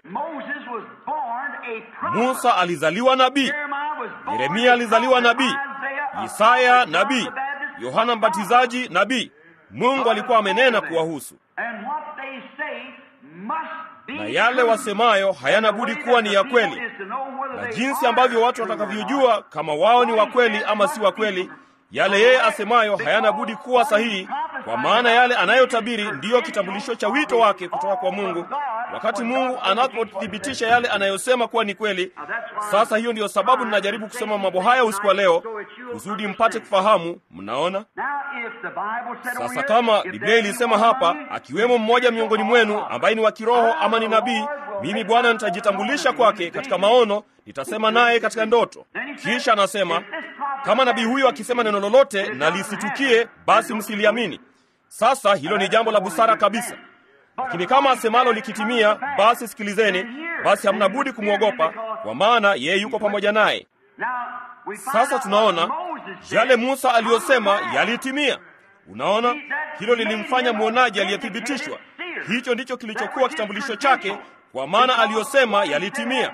Musa alizaliwa nabii, Yeremia alizaliwa nabii, Isaya nabii, Yohana Mbatizaji nabii. Mungu alikuwa amenena kuwahusu, na yale wasemayo hayana budi kuwa ni ya kweli. Na jinsi ambavyo watu watakavyojua kama wao ni wa kweli ama si wa kweli, yale yeye asemayo hayana budi kuwa sahihi, kwa maana yale anayotabiri ndiyo kitambulisho cha wito wake kutoka kwa Mungu. Wakati Mungu anapothibitisha yale anayosema kuwa ni kweli. Sasa hiyo ndiyo sababu ninajaribu kusema mambo haya usiku wa leo, kusudi mpate kufahamu. Mnaona sasa, kama Biblia ilisema hapa, akiwemo mmoja miongoni mwenu ambaye ni wa kiroho ama ni nabii, mimi Bwana nitajitambulisha kwake katika maono, nitasema naye katika ndoto. Kisha anasema kama nabii huyo akisema neno lolote na lisitukie, basi msiliamini. Sasa hilo ni jambo la busara kabisa, lakini kama asemalo likitimia, basi sikilizeni. Basi hamna budi kumwogopa, kwa maana yeye yuko pamoja naye. Sasa tunaona yale Musa aliyosema yalitimia. Unaona, hilo lilimfanya mwonaji aliyethibitishwa. Hicho ndicho kilichokuwa kitambulisho chake, kwa maana aliyosema yalitimia.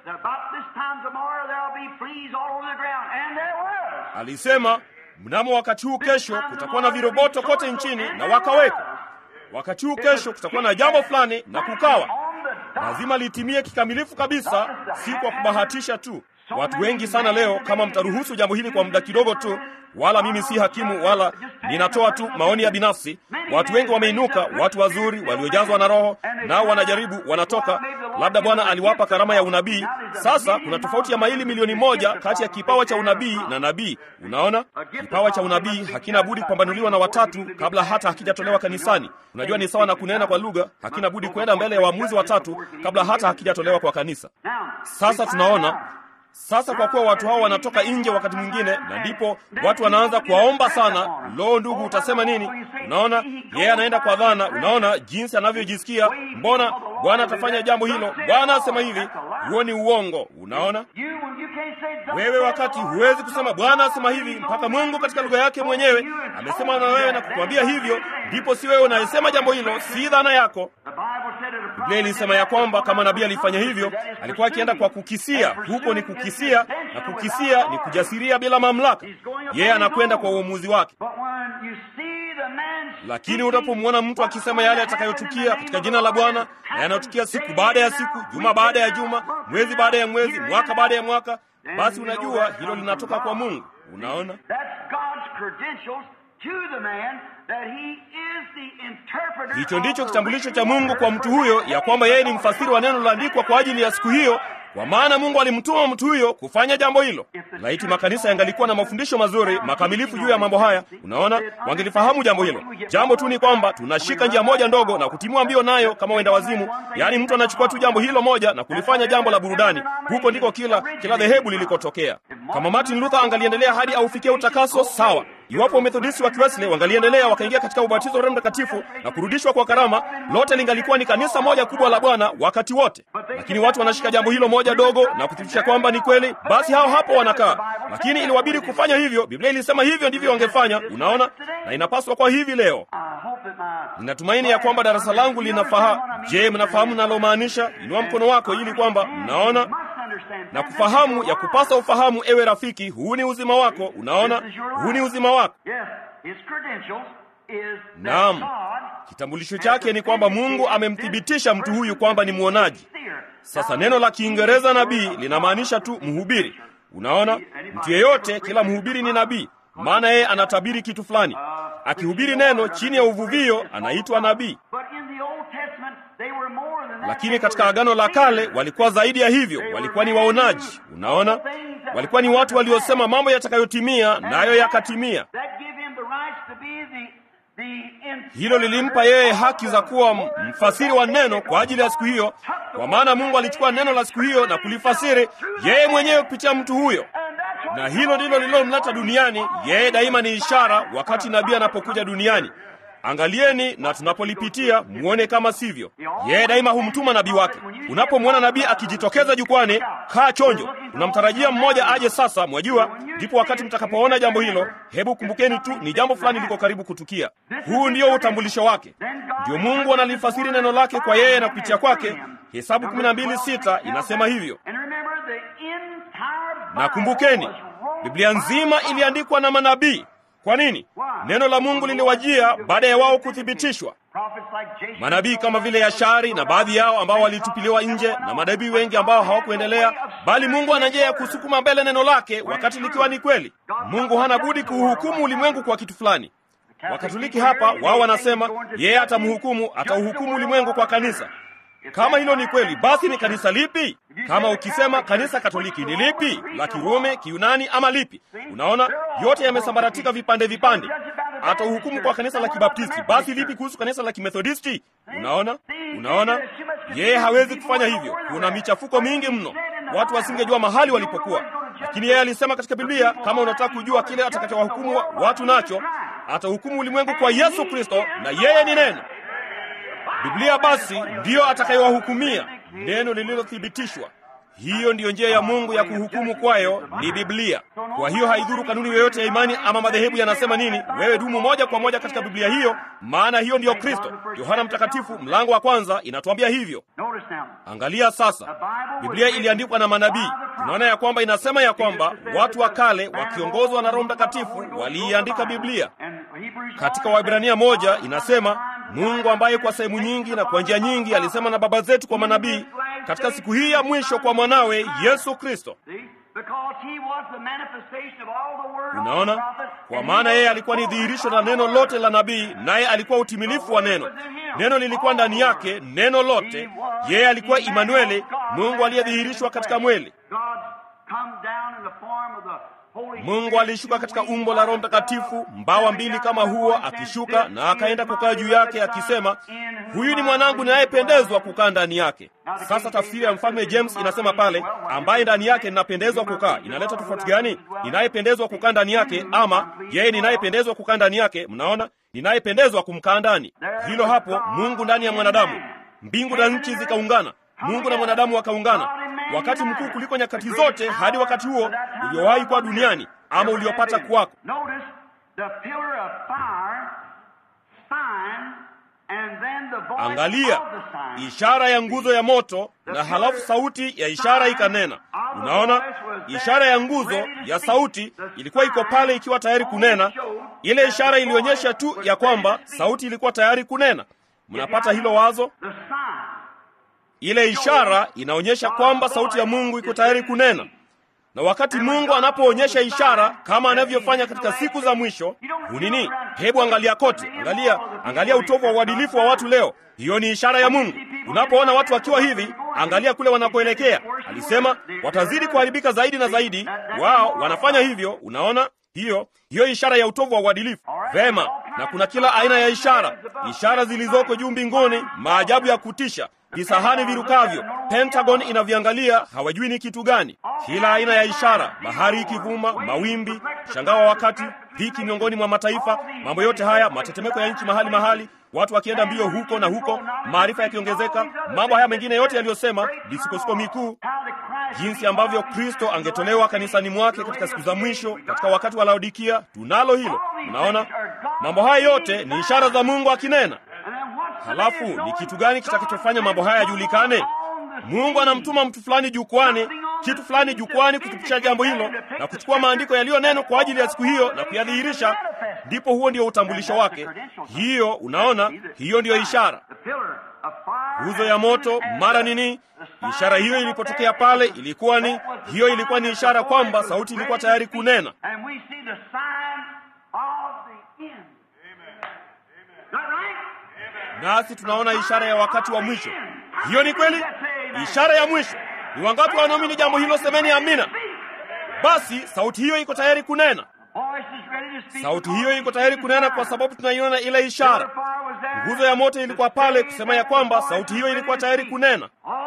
Alisema mnamo wakati huu kesho kutakuwa na viroboto kote nchini, na wakawekwa. Wakati huu kesho kutakuwa na jambo fulani, na kukawa. Lazima litimie kikamilifu kabisa, si kwa kubahatisha tu. Watu wengi sana leo, kama mtaruhusu jambo hili kwa muda kidogo tu, wala mimi si hakimu, wala ninatoa tu maoni ya binafsi. Watu wengi wameinuka, watu wazuri waliojazwa na Roho, nao wanajaribu, wanatoka. Labda Bwana aliwapa karama ya unabii. Sasa kuna tofauti ya maili milioni moja kati ya kipawa cha unabii na nabii. Unaona, kipawa cha unabii hakina budi kupambanuliwa na watatu kabla hata hakijatolewa kanisani. Unajua, ni sawa na kunena kwa lugha, hakina budi kwenda mbele ya waamuzi watatu kabla hata hakijatolewa kwa kanisa. Sasa tunaona sasa kwa kuwa watu hao wanatoka nje wakati mwingine, na ndipo watu wanaanza kuwaomba sana. Lo, ndugu, utasema nini? Unaona, yeye anaenda kwa dhana. Unaona jinsi anavyojisikia. Mbona Bwana atafanya jambo hilo? Bwana asema hivi. Huo ni uongo. Unaona, wewe wakati huwezi kusema Bwana asema hivi mpaka Mungu katika lugha yake mwenyewe amesema na wewe na kukwambia hivyo, ndipo si wewe unayesema jambo hilo, si dhana yako. Biblia ilisema ya kwamba kama nabii alifanya hivyo, alikuwa akienda kwa kukisia. Huko ni kukisia, na kukisia ni kujasiria bila mamlaka. Yeye anakwenda kwa uamuzi wake. Lakini unapomwona mtu akisema yale yatakayotukia katika jina la Bwana na yanayotukia siku baada ya siku, juma baada ya juma, mwezi baada ya mwezi, mwaka baada ya mwaka, basi unajua hilo linatoka kwa Mungu. Unaona, hicho ndicho kitambulisho cha Mungu kwa mtu huyo, ya kwamba yeye ni mfasiri wa neno liloandikwa kwa ajili ya siku hiyo, kwa maana Mungu alimtuma mtu huyo kufanya jambo hilo. Laiti makanisa yangalikuwa na mafundisho mazuri makamilifu juu ya mambo haya, unaona, wangelifahamu jambo hilo. Jambo tu ni kwamba tunashika njia moja ndogo na kutimua mbio nayo kama wenda wazimu, yaani mtu anachukua tu jambo hilo moja na kulifanya jambo la burudani. Huko ndiko kila kila dhehebu lilikotokea. Kama Martin Luther angaliendelea hadi aufikie utakaso, sawa. Iwapo Wamethodisti wa Kiwesley wangaliendelea wakaingia katika ubatizo wa Roho Mtakatifu na kurudishwa kwa karama, lote lingalikuwa ni kanisa moja kubwa la Bwana wakati wote. Lakini watu wanashika jambo hilo moja dogo na kuthibitisha kwamba ni kweli, basi hao hapo wanakaa. Lakini iliwabidi kufanya hivyo. Biblia ilisema hivyo ndivyo wangefanya, unaona, na inapaswa kwa hivi leo. Ninatumaini ya kwamba darasa langu linafahamu. Je, mnafahamu nalomaanisha? Inua mkono wako ili kwamba mnaona na kufahamu ya kupasa ufahamu. Ewe rafiki, huu ni uzima wako. Unaona, huu ni uzima wako. Naam, kitambulisho chake ni kwamba Mungu amemthibitisha mtu huyu kwamba ni mwonaji. Sasa neno la Kiingereza nabii linamaanisha tu mhubiri. Unaona, mtu yeyote, kila mhubiri ni nabii, maana yeye anatabiri kitu fulani. Akihubiri neno chini ya uvuvio anaitwa nabii. Lakini katika Agano la Kale walikuwa zaidi ya hivyo, walikuwa ni waonaji. Unaona, walikuwa ni watu waliosema mambo yatakayotimia, nayo yakatimia. Hilo lilimpa yeye haki za kuwa mfasiri wa neno kwa ajili ya siku hiyo, kwa maana Mungu alichukua neno la siku hiyo na kulifasiri yeye mwenyewe kupitia mtu huyo, na hilo ndilo lililomleta duniani. Yeye daima ni ishara wakati nabii anapokuja duniani. Angalieni na tunapolipitia muone kama sivyo. Yeye daima humtuma nabii wake. Unapomwona nabii akijitokeza jukwani, kaa chonjo, unamtarajia mmoja aje sasa, mwajua. Ndipo wakati mtakapoona jambo hilo, hebu kumbukeni tu ni jambo fulani liko karibu kutukia. Huu ndio utambulisho wake. Ndio Mungu analifasiri neno lake kwa yeye na kupitia kwake. Hesabu 12:6 inasema hivyo. Na kumbukeni, Biblia nzima iliandikwa na manabii. Kwa nini? Neno la Mungu liliwajia baada ya wao kuthibitishwa. Manabii kama vile Yashari na baadhi yao ambao walitupiliwa nje na manabii wengi ambao hawakuendelea, bali Mungu ana njia ya kusukuma mbele neno lake wakati likiwa ni kweli. Mungu hana budi kuuhukumu ulimwengu kwa kitu fulani. Wakatoliki hapa wao wanasema yeye atamhukumu, atauhukumu ulimwengu kwa kanisa. Kama hilo ni kweli, basi ni kanisa lipi? Kama ukisema kanisa Katoliki ni lipi, la Kirumi, Kiyunani ama lipi? Unaona, yote yamesambaratika vipande vipande. Atauhukumu kwa kanisa la Kibaptisti, basi lipi kuhusu kanisa la Kimethodisti? Unaona, unaona, yeye hawezi kufanya hivyo. Kuna michafuko mingi mno, watu wasingejua mahali walipokuwa. Lakini yeye alisema katika Biblia, kama unataka kujua kile atakachowahukumu watu nacho, atahukumu ulimwengu kwa Yesu Kristo, na yeye ni neno. Biblia basi ndiyo atakayewahukumia, neno lililothibitishwa. Hiyo ndiyo njia ya Mungu ya kuhukumu kwayo, ni Biblia. Kwa hiyo haidhuru kanuni yoyote ya imani ama madhehebu yanasema nini, wewe dumu moja kwa moja katika Biblia hiyo, maana hiyo ndiyo Kristo. Yohana Mtakatifu mlango wa kwanza inatuambia hivyo. Angalia sasa, Biblia iliandikwa na manabii. Tunaona ya kwamba inasema ya kwamba watu wa kale wakiongozwa na Roho Mtakatifu waliiandika Biblia. Katika Waebrania moja inasema Mungu ambaye kwa sehemu nyingi na kwa njia nyingi alisema na baba zetu kwa manabii, katika siku hii ya mwisho kwa mwanawe Yesu Kristo. Unaona, kwa maana yeye alikuwa ni dhihirisho la neno lote la nabii, naye alikuwa utimilifu wa neno. Neno lilikuwa ndani yake, neno lote. Yeye alikuwa Imanueli, Mungu aliyedhihirishwa katika mwili. Mungu alishuka katika umbo la Roho Mtakatifu, mbawa mbili kama huo, akishuka na akaenda kukaa juu yake, akisema, huyu ni mwanangu ninayependezwa kukaa ndani yake. Sasa tafsiri ya mfalme James inasema pale, ambaye ndani yake ninapendezwa kukaa. Inaleta tofauti gani? Ninayependezwa kukaa ndani yake, ama yeye ninayependezwa kukaa ndani yake? Mnaona, ninayependezwa kumkaa ndani. Hilo hapo, Mungu ndani ya mwanadamu. Mbingu na nchi zikaungana, Mungu na mwanadamu wakaungana wakati mkuu kuliko nyakati zote hadi wakati huo uliowahi kuwa duniani ama uliopata kuwako. Angalia ishara ya nguzo ya moto, na halafu sauti ya ishara ikanena. Unaona, ishara ya nguzo ya sauti ilikuwa iko pale ikiwa tayari kunena. Ile ishara ilionyesha tu ya kwamba sauti ilikuwa tayari kunena. Mnapata hilo wazo? Ile ishara inaonyesha kwamba sauti ya Mungu iko tayari kunena. Na wakati Mungu anapoonyesha ishara kama anavyofanya katika siku za mwisho, hunini? Hebu angalia kote, angalia, angalia utovu wa uadilifu wa watu leo. Hiyo ni ishara ya Mungu. Unapoona watu wakiwa hivi, angalia kule wanakoelekea. Alisema watazidi kuharibika zaidi na zaidi. Wao wanafanya hivyo. Unaona hiyo hiyo ishara ya utovu wa uadilifu. Vema, na kuna kila aina ya ishara, ishara zilizoko juu mbinguni, maajabu ya kutisha visahani virukavyo, Pentagon inaviangalia, hawajui ni kitu gani. Kila aina ya ishara, bahari ikivuma, mawimbi, mshangao wa wakati, dhiki miongoni mwa mataifa, mambo yote haya, matetemeko ya nchi mahali mahali, watu wakienda mbio huko na huko, maarifa yakiongezeka, mambo haya mengine yote yaliyosema, misukosuko mikuu, jinsi ambavyo Kristo angetolewa kanisani mwake katika siku za mwisho, katika wakati wa Laodikia. Tunalo hilo. Unaona, mambo haya yote ni ishara za Mungu akinena. Halafu ni kitu gani kitakachofanya mambo haya yajulikane? Mungu anamtuma mtu fulani jukwani, kitu fulani jukwani, kutupisha jambo hilo na kuchukua maandiko yaliyo neno kwa ajili ya siku hiyo na kuyadhihirisha. Ndipo huo ndio utambulisho wake. Hiyo unaona, hiyo ndiyo ishara. Nguzo ya moto mara nini? Ishara hiyo ilipotokea pale ilikuwa ni hiyo, ilikuwa ni ishara kwamba sauti ilikuwa tayari kunena. Nasi tunaona ishara ya wakati wa mwisho. Hiyo ni kweli, ishara ya mwisho. Ni wangapi wanaamini jambo hilo? Semeni amina. Basi sauti hiyo iko tayari kunena. sauti hiyo iko tayari kunena kwa sababu tunaiona ile ishara. Nguzo ya moto ilikuwa pale kusema ya kwamba sauti hiyo ilikuwa tayari kunena.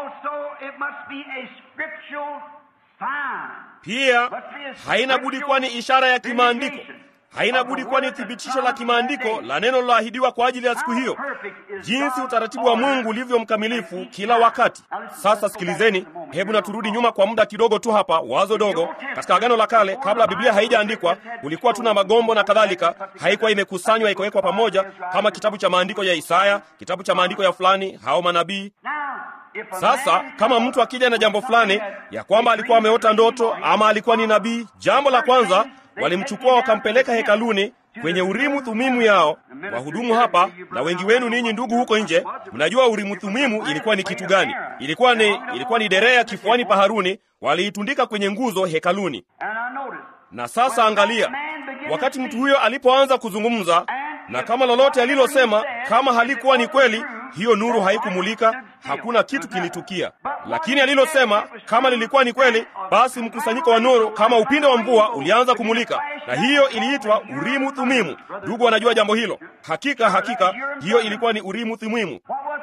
Pia haina budi kuwa ni ishara ya kimaandiko, haina budi kuwa ni thibitisho la kimaandiko la neno liloahidiwa kwa ajili ya siku hiyo, jinsi utaratibu wa Mungu ulivyo mkamilifu kila wakati. Sasa sikilizeni, hebu na turudi nyuma kwa muda kidogo tu hapa, wazo dogo. Katika Agano la Kale, kabla Biblia haijaandikwa, kulikuwa tuna magombo na kadhalika, haikuwa imekusanywa ikawekwa pamoja kama kitabu cha maandiko ya Isaya, kitabu cha maandiko ya fulani, hao manabii sasa kama mtu akija na jambo fulani ya kwamba alikuwa ameota ndoto ama alikuwa ni nabii, jambo la kwanza walimchukua wakampeleka hekaluni kwenye Urimu Thumimu yao. Wahudumu hapa na wengi wenu ninyi ndugu huko nje, mnajua Urimu Thumimu ilikuwa ni kitu gani? Ilikuwa ni ilikuwa ni derea kifuani pa Haruni, waliitundika kwenye nguzo hekaluni. Na sasa angalia, wakati mtu huyo alipoanza kuzungumza, na kama lolote alilosema kama halikuwa ni kweli, hiyo nuru haikumulika, hakuna kitu kilitukia. Lakini alilosema kama lilikuwa ni kweli, basi mkusanyiko wa nuru kama upinde wa mvua ulianza kumulika, na hiyo iliitwa Urimu Thumimu. Ndugu wanajua jambo hilo. Hakika hakika, hiyo ilikuwa ni Urimu Thumimu.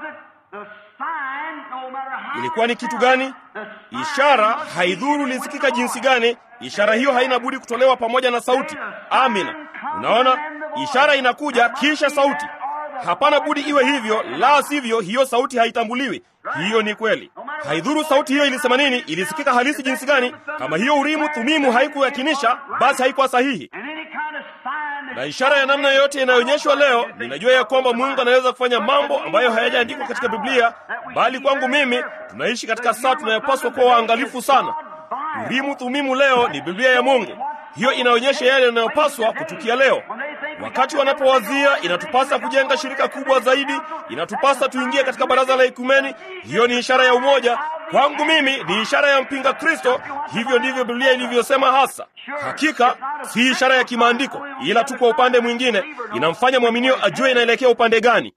Ilikuwa ni kitu gani? Ishara, haidhuru lisikika jinsi gani, ishara hiyo haina budi kutolewa pamoja na sauti. Amina. Unaona, ishara inakuja kisha sauti. Hapana budi iwe hivyo, la sivyo hiyo sauti haitambuliwi. Hiyo ni kweli. Haidhuru sauti hiyo ilisema nini, ilisikika halisi jinsi gani, kama hiyo Urimu Thumimu haikuyakinisha, basi haikuwa sahihi. Na ishara ya namna yoyote inayoonyeshwa leo, ninajua ya kwamba Mungu anaweza kufanya mambo ambayo hayajaandikwa katika Biblia, bali kwangu mimi, tunaishi katika saa tunayopaswa kuwa waangalifu sana. Urimu Thumimu leo ni Biblia ya Mungu. Hiyo inaonyesha yale yanayopaswa kutukia leo. Wakati wanapowazia inatupasa kujenga shirika kubwa zaidi, inatupasa tuingie katika baraza la ekumeni, hiyo ni ishara ya umoja. Kwangu mimi ni ishara ya mpinga Kristo. Hivyo ndivyo Biblia ilivyosema hasa. Hakika si ishara ya kimaandiko, ila tu kwa upande mwingine inamfanya mwaminio ajue inaelekea upande gani.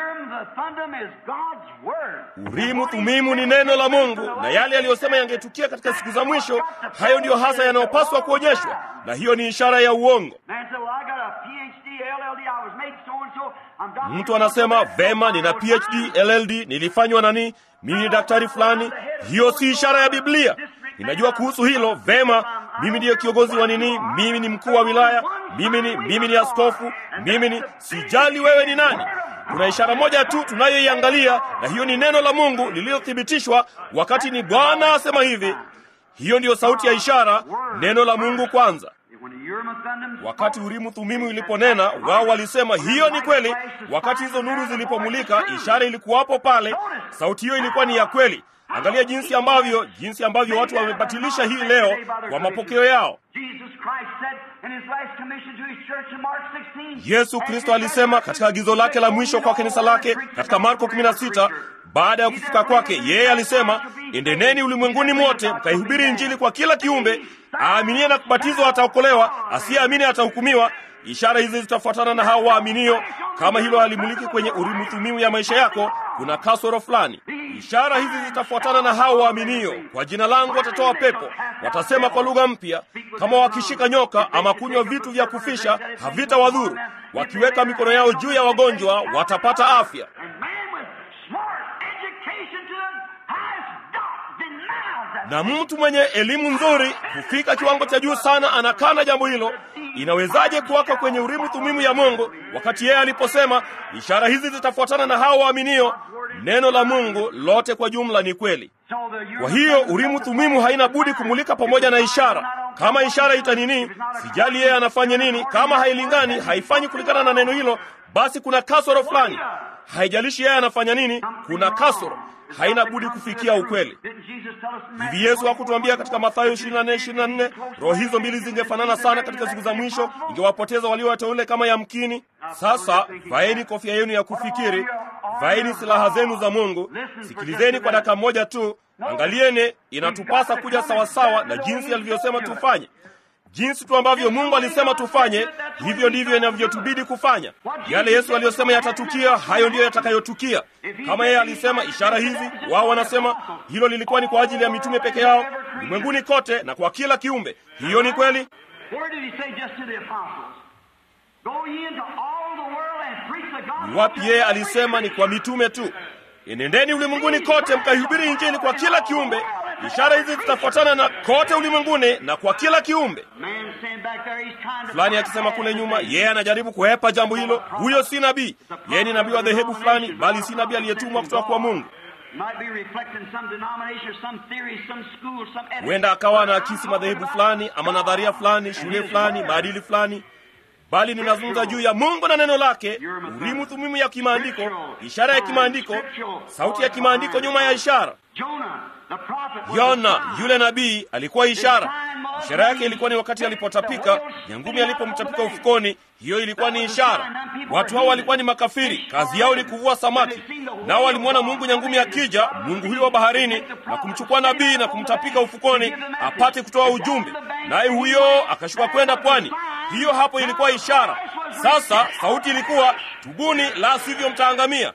Urimu Thumimu ni neno la Mungu, na yale yaliyosema yangetukia katika siku za mwisho, hayo ndiyo hasa yanayopaswa kuonyeshwa, na hiyo ni ishara ya uongo. Mtu anasema vema, nina PhD LLD, nilifanywa nani, mimi ni daktari fulani. Hiyo si ishara ya Biblia. Ninajua kuhusu hilo vema. Mimi ndiyo kiongozi wa nini, mimi ni mkuu wa wilaya, mimi ni mimi ni askofu, mimi ni sijali wewe ni nani. Kuna ishara moja tu tunayoiangalia, na hiyo ni neno la Mungu lililothibitishwa wakati ni Bwana asema hivi. Hiyo ndiyo sauti ya ishara, neno la Mungu kwanza. Wakati Urimu Thumimu iliponena, wao walisema hiyo ni kweli. Wakati hizo nuru zilipomulika, ishara ilikuwapo pale, sauti hiyo ilikuwa ni ya kweli. Angalia jinsi ambavyo jinsi ambavyo watu wamebatilisha hii leo kwa mapokeo yao. Yesu Kristo alisema katika agizo lake la mwisho kwa kanisa lake katika Marko 16 baada ya kufuka kwake, yeye alisema, endeneni ulimwenguni mote mkaihubiri Injili kwa kila kiumbe. Aaminie na kubatizwa ataokolewa, asiyeamini atahukumiwa. Ishara hizi zitafuatana na hao waaminio. Kama hilo halimuliki kwenye Urimu Thumimu ya maisha yako, kuna kasoro fulani. Ishara hizi zitafuatana na hao waaminio. Kwa jina langu watatoa pepo, watasema kwa lugha mpya, kama wakishika nyoka ama kunywa vitu vya kufisha havitawadhuru, wakiweka mikono yao juu ya wagonjwa watapata afya. na mtu mwenye elimu nzuri kufika kiwango cha juu sana anakana jambo hilo. Inawezaje kuwaka kwenye Urimu Thumimu ya Mungu wakati yeye aliposema ishara hizi zitafuatana na hao waaminio? Neno la Mungu lote kwa jumla ni kweli. Kwa hiyo Urimu Thumimu haina budi kumulika pamoja na ishara. Kama ishara itanini, sijali yeye anafanya nini, kama hailingani, haifanyi kulingana na neno hilo, basi kuna kasoro fulani. Haijalishi yeye anafanya nini, kuna kasoro haina budi kufikia ukweli. Hivi Yesu hakutuambia katika Mathayo 24:24 roho hizo mbili zingefanana sana katika siku za mwisho, ingewapoteza walio wateule kama yamkini. Sasa vaeni kofia yenu ya kufikiri, vaeni silaha zenu za Mungu. Sikilizeni kwa dakika moja tu, angalieni, inatupasa kuja sawasawa na jinsi alivyosema tufanye. Jinsi tu ambavyo Mungu alisema tufanye, hivyo ndivyo inavyotubidi kufanya. Yale Yesu aliyosema yatatukia, hayo ndiyo yatakayotukia. Kama yeye alisema ishara hizi, wao wanasema hilo lilikuwa ni kwa ajili ya mitume peke yao, ulimwenguni kote na kwa kila kiumbe. Hiyo ni kweli. Go ye into all the world and preach the gospel. Ni wapi yeye alisema ni kwa mitume tu? Enendeni ulimwenguni kote mkaihubiri Injili kwa kila kiumbe. Ishara hizi zitafuatana na kote ulimwenguni na kwa kila kiumbe. Man stand back there, he's trying to Fulani akisema kule nyuma, yeye anajaribu kuhepa jambo hilo. Huyo si nabii, yeye ni nabii wa dhehebu fulani, bali si nabii aliyetumwa kutoka kwa Mungu. Might be reflecting some denomination or some theory, some school, some ethics. Huenda akawa anaakisi madhehebu fulani ama nadharia fulani, shule fulani, maadili fulani, bali ninazungumza juu ya Mungu na neno lake, urimu thumimu ya kimaandiko, ishara ya kimaandiko, sauti ya kimaandiko nyuma ya ishara. Jonah, the prophet, was Yona a sign. yule nabii alikuwa ishara. Ishara yake ilikuwa ni wakati alipotapika, nyangumi alipomtapika ufukoni, hiyo ilikuwa ni ishara. Watu hao walikuwa ni makafiri, kazi yao ni kuvua samaki, nao walimwona Mungu nyangumi akija, Mungu huyo wa baharini, na kumchukua nabii na kumtapika ufukoni apate kutoa ujumbe, naye huyo akashuka kwenda pwani. Hiyo hapo ilikuwa ishara. Sasa sauti ilikuwa tubuni, la sivyo mtaangamia.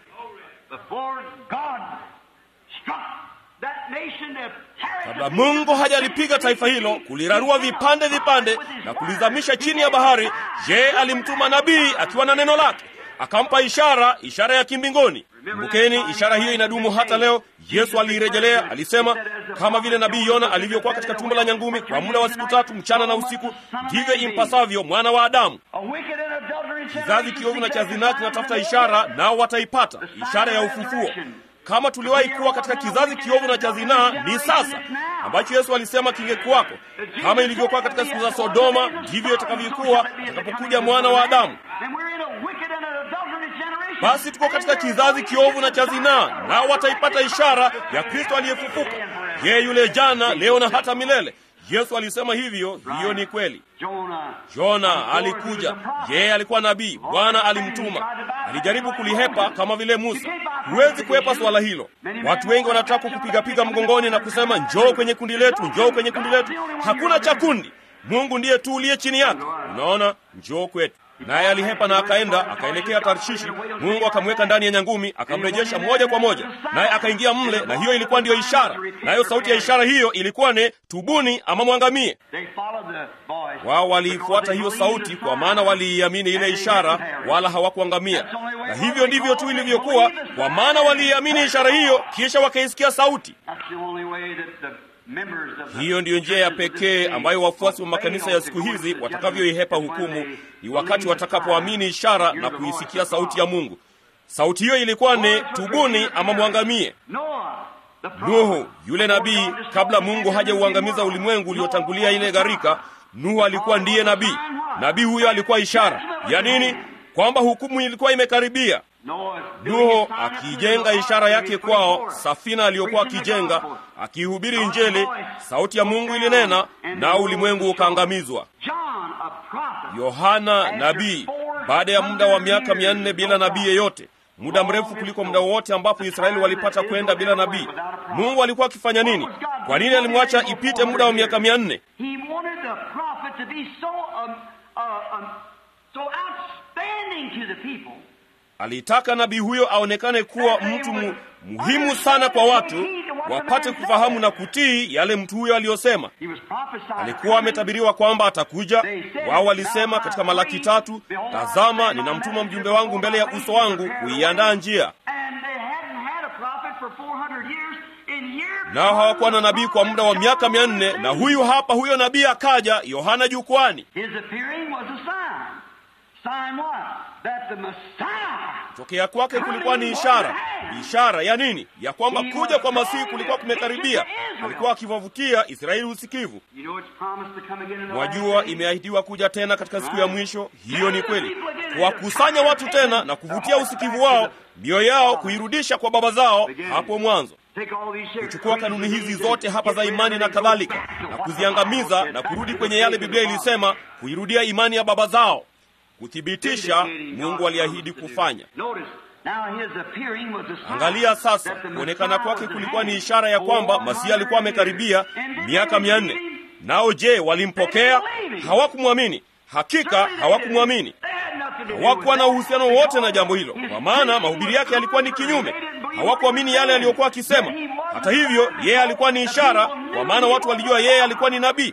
Before God struck that nation to tear it Kabla to Mungu hajalipiga taifa hilo, kulirarua vipande vipande na kulizamisha chini ya bahari, je, alimtuma nabii akiwa na neno lake, akampa ishara, ishara ya kimbinguni. Kumbukeni, ishara hiyo inadumu hata leo. Yesu aliirejelea, alisema, kama vile nabii Yona alivyokuwa katika tumbo la nyangumi kwa muda wa siku tatu mchana na usiku, ndivyo impasavyo mwana wa Adamu. A wicked and adulterous Kizazi generation kiovu na seek cha after zinaa signs kinatafuta and ishara, nao wataipata ishara ya ufufuo. Kama tuliwahi kuwa katika kizazi kiovu na cha zinaa, ni sasa ambacho Yesu alisema kingekuwako. Kama ilivyokuwa katika siku za Sodoma, ndivyo itakavyokuwa atakapokuja mwana wa Adamu. Then we're in a wicked and an adulterous generation. Basi tuko katika kizazi kiovu na cha zinaa, nao wataipata ishara ya Kristo aliyefufuka, yeye yule jana, leo na hata milele. Yesu alisema hivyo, hiyo ni kweli. Jonah. Yona alikuja, yeye alikuwa nabii, Bwana alimtuma. Alijaribu kulihepa kama vile Musa. Huwezi kuhepa swala hilo. Watu wengi wanataka kukupigapiga mgongoni na kusema njoo kwenye kundi letu, njoo kwenye kundi letu. Hakuna cha kundi, Mungu ndiye tu uliye chini yake. Unaona, njoo kwetu. Naye alihepa na akaenda akaelekea Tarshishi. Mungu akamweka ndani ya nyangumi, akamrejesha moja kwa moja, naye akaingia mle, na hiyo ilikuwa ndiyo ishara. Nayo sauti ya ishara hiyo ilikuwa ni tubuni ama mwangamie. They followed the voice. Wao waliifuata hiyo sauti kwa maana waliiamini ile ishara, wala hawakuangamia. Na hivyo ndivyo tu ilivyokuwa, kwa maana waliiamini ishara hiyo, kisha wakaisikia sauti. That's the only way that the members of the Hiyo ndiyo njia ya pekee ambayo wafuasi wa makanisa ya siku hizi watakavyoihepa hukumu, ni wakati watakapoamini ishara na kuisikia sauti ya Mungu. Sauti hiyo ilikuwa ni tubuni ama mwangamie. Noah, the prophet, Nuhu yule nabii, kabla Mungu hajauangamiza ulimwengu uliotangulia ile gharika, Nuhu alikuwa ndiye nabii. Nabii huyo alikuwa ishara ya nini? Kwamba hukumu ilikuwa imekaribia. Noah, Nuhu akiijenga ishara yake kwao, safina aliyokuwa akijenga, akihubiri Injili, sauti ya Mungu ilinena na ulimwengu ukaangamizwa. John, a prophet, Yohana nabii, baada ya muda wa miaka mia nne bila nabii yeyote, muda mrefu kuliko muda wowote ambapo Israeli walipata kwenda bila nabii. Mungu alikuwa akifanya nini? Kwa nini alimwacha ipite muda wa miaka mia nne? he wanted the prophet to be so um, uh, um, so outstanding to the people. Alitaka nabii huyo aonekane kuwa mtu mu, muhimu sana kwa watu, wapate kufahamu na kutii yale mtu huyo aliyosema. He was prophesied. Alikuwa ametabiriwa kwamba atakuja. Wao walisema katika Malaki tatu, tazama, ninamtuma mjumbe wangu mbele ya uso wangu kuiandaa njia. And they hadn't had a prophet for 400 years. In year Nao hawakuwa na nabii kwa muda wa miaka mia nne, na huyu hapa huyo nabii akaja, Yohana jukwani. His appearing was a sign. Sign what? That the Messiah Tokea kwake kulikuwa ni ishara. Ishara ya nini? Ya kwamba kuja kwa Masihi kulikuwa kumekaribia. Alikuwa akiwavutia Israeli usikivu. You know it's promised to come again in the Mwajua, last days? imeahidiwa kuja tena katika siku ya mwisho. Hiyo ni kweli, kuwakusanya watu tena na kuvutia usikivu wao, mioyo yao kuirudisha kwa baba zao hapo mwanzo, Take all these here, kuchukua kanuni hizi zote hapa za imani na kadhalika, na kuziangamiza na kurudi kwenye yale Biblia ilisema, kuirudia imani ya baba zao, kuthibitisha Mungu aliahidi kufanya. Notice, now his appearing was a sign Angalia sasa, that the kuonekana Messiah kwake was kulikuwa ni ahead. ishara ya kwamba Masihi alikuwa amekaribia miaka mia nne. Nao je, walimpokea? Hawakumwamini. Hakika hawakumwamini. Hawakuwa na uhusiano wote na jambo hilo, kwa maana mahubiri yake yalikuwa ni kinyume. Hawakuamini yale aliyokuwa akisema. Hata hivyo, yeye alikuwa ni ishara, kwa maana watu walijua yeye alikuwa ni nabii.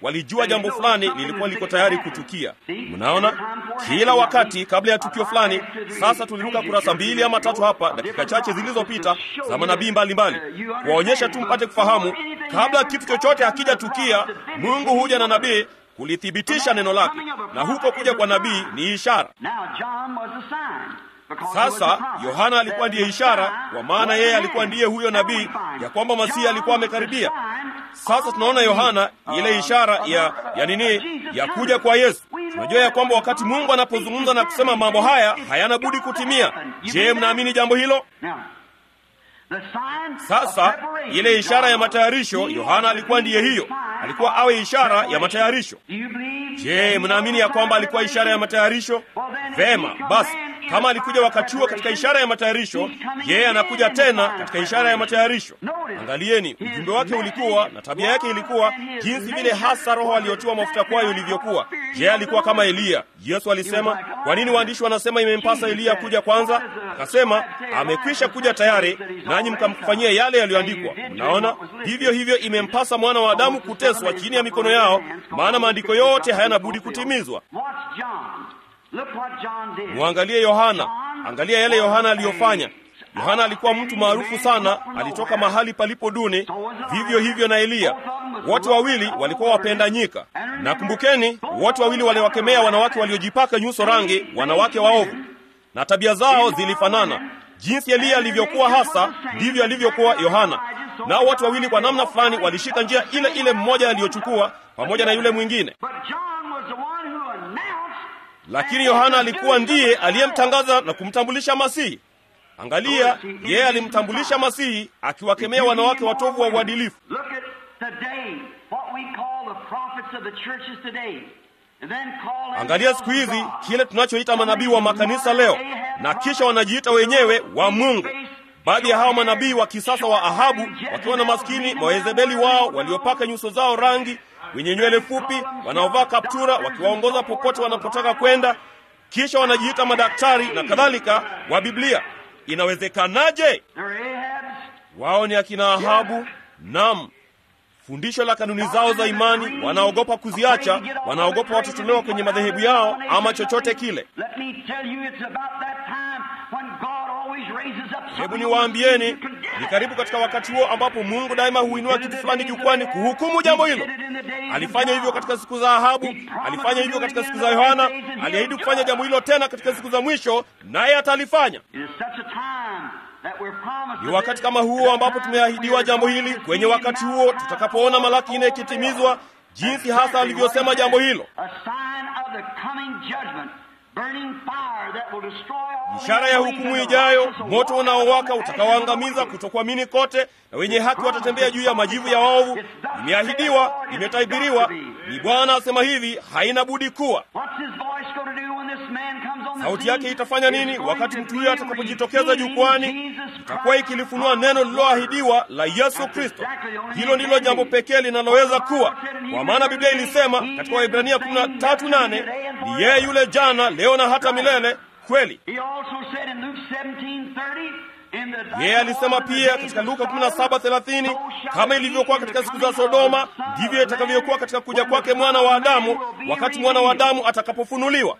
walijua jambo fulani lilikuwa liko tayari kutukia. Mnaona, kila wakati kabla ya tukio fulani. Sasa tuliruka kurasa mbili ama tatu hapa dakika chache zilizopita za manabii mbalimbali, kuwaonyesha tu mpate kufahamu, kabla kitu chochote hakijatukia, Mungu huja na nabii kulithibitisha neno lake, na huko kuja kwa nabii ni ishara. Sasa Yohana alikuwa ndiye ishara, kwa maana yeye alikuwa ndiye huyo nabii ya kwamba Masihi alikuwa amekaribia. Sasa tunaona Yohana ile ishara ya ya nini, ya kuja kwa Yesu. Tunajua ya kwamba wakati Mungu anapozungumza na kusema mambo haya hayana budi kutimia. Je, mnaamini jambo hilo? Sasa ile ishara ya matayarisho, Yohana alikuwa ndiye hiyo, alikuwa awe ishara ya matayarisho. Je, mnaamini ya kwamba alikuwa ishara ya matayarisho? Vema, basi kama alikuja wakati huo katika ishara ya matayarisho, yeye anakuja tena katika ishara ya matayarisho. Angalieni, ujumbe wake ulikuwa na tabia yake ilikuwa jinsi vile hasa Roho aliyotiwa mafuta kwayo ilivyokuwa. Je, alikuwa kama Eliya? Yesu alisema, kwa nini waandishi wanasema imempasa Eliya kuja kwanza? Akasema, amekwisha kuja tayari, nanyi mkamfanyia yale yaliyoandikwa. Mnaona, vivyo hivyo imempasa mwana wa Adamu kuteswa chini ya mikono yao, maana maandiko yote hayana budi kutimizwa. Mwangalie Yohana, angalia yale Yohana aliyofanya. Yohana alikuwa mtu maarufu sana, alitoka mahali palipo duni. Vivyo hivyo na Eliya, wote wawili walikuwa wapenda nyika. Na kumbukeni, wote wawili waliwakemea wanawake waliojipaka nyuso rangi, wanawake waovu, na tabia zao zilifanana. Jinsi Eliya alivyokuwa hasa, ndivyo alivyokuwa Yohana. Nao wote wawili kwa namna fulani walishika njia ile ile mmoja aliyochukua pamoja na yule mwingine lakini Yohana alikuwa ndiye aliyemtangaza na kumtambulisha Masihi. Angalia, yeye alimtambulisha Masihi akiwakemea wanawake watovu wa uadilifu. Angalia siku hizi kile tunachoita manabii wa makanisa leo, na kisha wanajiita wenyewe wa Mungu. Baadhi ya hao manabii wa kisasa wa Ahabu wakiwa na maskini Waezebeli wao waliopaka nyuso zao rangi wenye nywele fupi wanaovaa kaptura wakiwaongoza popote wanapotaka kwenda, kisha wanajiita madaktari na kadhalika wa Biblia. Inawezekanaje? Wao ni akina Ahabu. Naam, fundisho la kanuni zao za imani wanaogopa kuziacha, wanaogopa watotolewa kwenye madhehebu yao ama chochote kile. Hebu niwaambieni, ni karibu katika wakati huo ambapo Mungu daima huinua kitu fulani jukwani kuhukumu jambo hilo. Alifanya hivyo katika siku za Ahabu, alifanya hivyo katika siku za Yohana, aliahidi kufanya jambo hilo tena katika siku za mwisho, naye atalifanya. Ni wakati kama huo ambapo tumeahidiwa jambo hili, kwenye wakati huo tutakapoona Malaki nne ikitimizwa, jinsi hasa alivyosema jambo hilo ishara ya hukumu ijayo, moto unaowaka utakaoangamiza kutokuamini kote, na wenye haki watatembea juu ya majivu ya waovu. Imeahidiwa, imetabiriwa, ni Bwana asema hivi, haina budi kuwa. Sauti yake itafanya nini wakati mtu huyo atakapojitokeza jukwani? Itakuwa ikilifunua neno lililoahidiwa la Yesu Kristo. Hilo ndilo jambo pekee linaloweza kuwa, kwa maana Biblia ilisema katika Waebrania 13:8 ni yeye yule jana, leo na hata milele. Kweli yeye alisema pia katika Luka 17:30, kama ilivyokuwa katika siku za Sodoma, ndivyo itakavyokuwa katika kuja kwake mwana wa Adamu, wakati mwana wa Adamu atakapofunuliwa.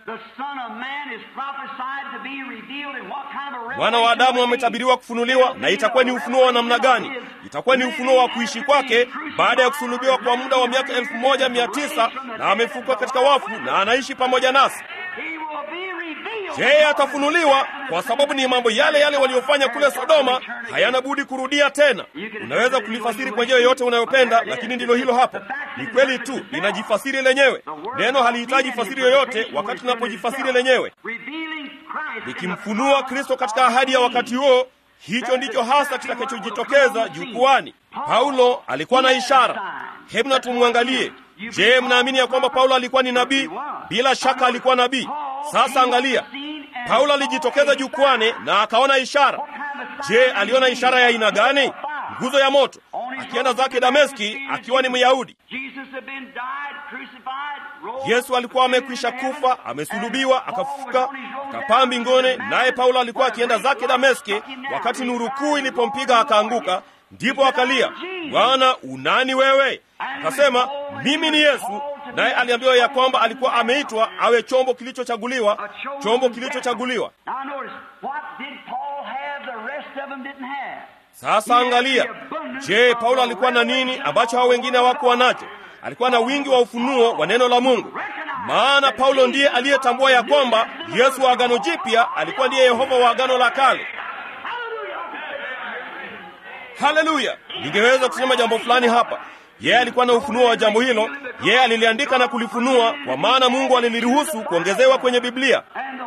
Mwana wa Adamu ametabiriwa kufunuliwa, na itakuwa ni ufunuo wa namna gani? Itakuwa ni ufunuo wa kuishi kwake baada ya kusulubiwa kwa muda wa miaka elfu moja mia tisa na amefufuka katika wafu na anaishi pamoja nasi. Je, atafunuliwa? Kwa sababu ni mambo yale yale waliofanya kule Sodoma, hayana budi kurudia tena. Unaweza kulifasiri kwa njia yoyote unayopenda, lakini ndilo hilo hapo. Ni kweli tu, linajifasiri lenyewe. Neno halihitaji fasiri yoyote wakati tunapojifasiri lenyewe, likimfunua Kristo katika ahadi ya wakati huo. Hicho ndicho hasa kitakachojitokeza jukwani. Paulo alikuwa na ishara. Hebu na tumwangalie. Je, mnaamini ya kwamba Paulo alikuwa ni nabii? Bila shaka alikuwa nabii. Sasa angalia, Paulo alijitokeza jukwani na akaona ishara. Je, aliona ishara ya aina gani? Nguzo ya moto, akienda zake Dameski akiwa ni Myahudi. Yesu alikuwa amekwisha kufa, amesulubiwa, akafufuka, akapaa mbinguni, naye Paulo alikuwa akienda zake Dameski wakati nuru kuu ilipompiga akaanguka. Ndipo akalia, Bwana, unani wewe? Akasema, mimi ni Yesu, naye aliambiwa ya kwamba alikuwa ameitwa awe chombo kilichochaguliwa, chombo kilichochaguliwa. Sasa angalia, je, Paulo alikuwa na nini ambacho hao wengine hawakuwa nacho? Alikuwa na wingi wa ufunuo wa neno la Mungu, maana Paulo ndiye aliyetambua ya kwamba Yesu wa Agano Jipya alikuwa ndiye Yehova wa Agano la Kale. Haleluya! Ningeweza kusema jambo fulani hapa. Yeye alikuwa na ufunuo wa jambo hilo, yeye aliliandika na kulifunua, kwa maana Mungu aliliruhusu kuongezewa kwenye Biblia,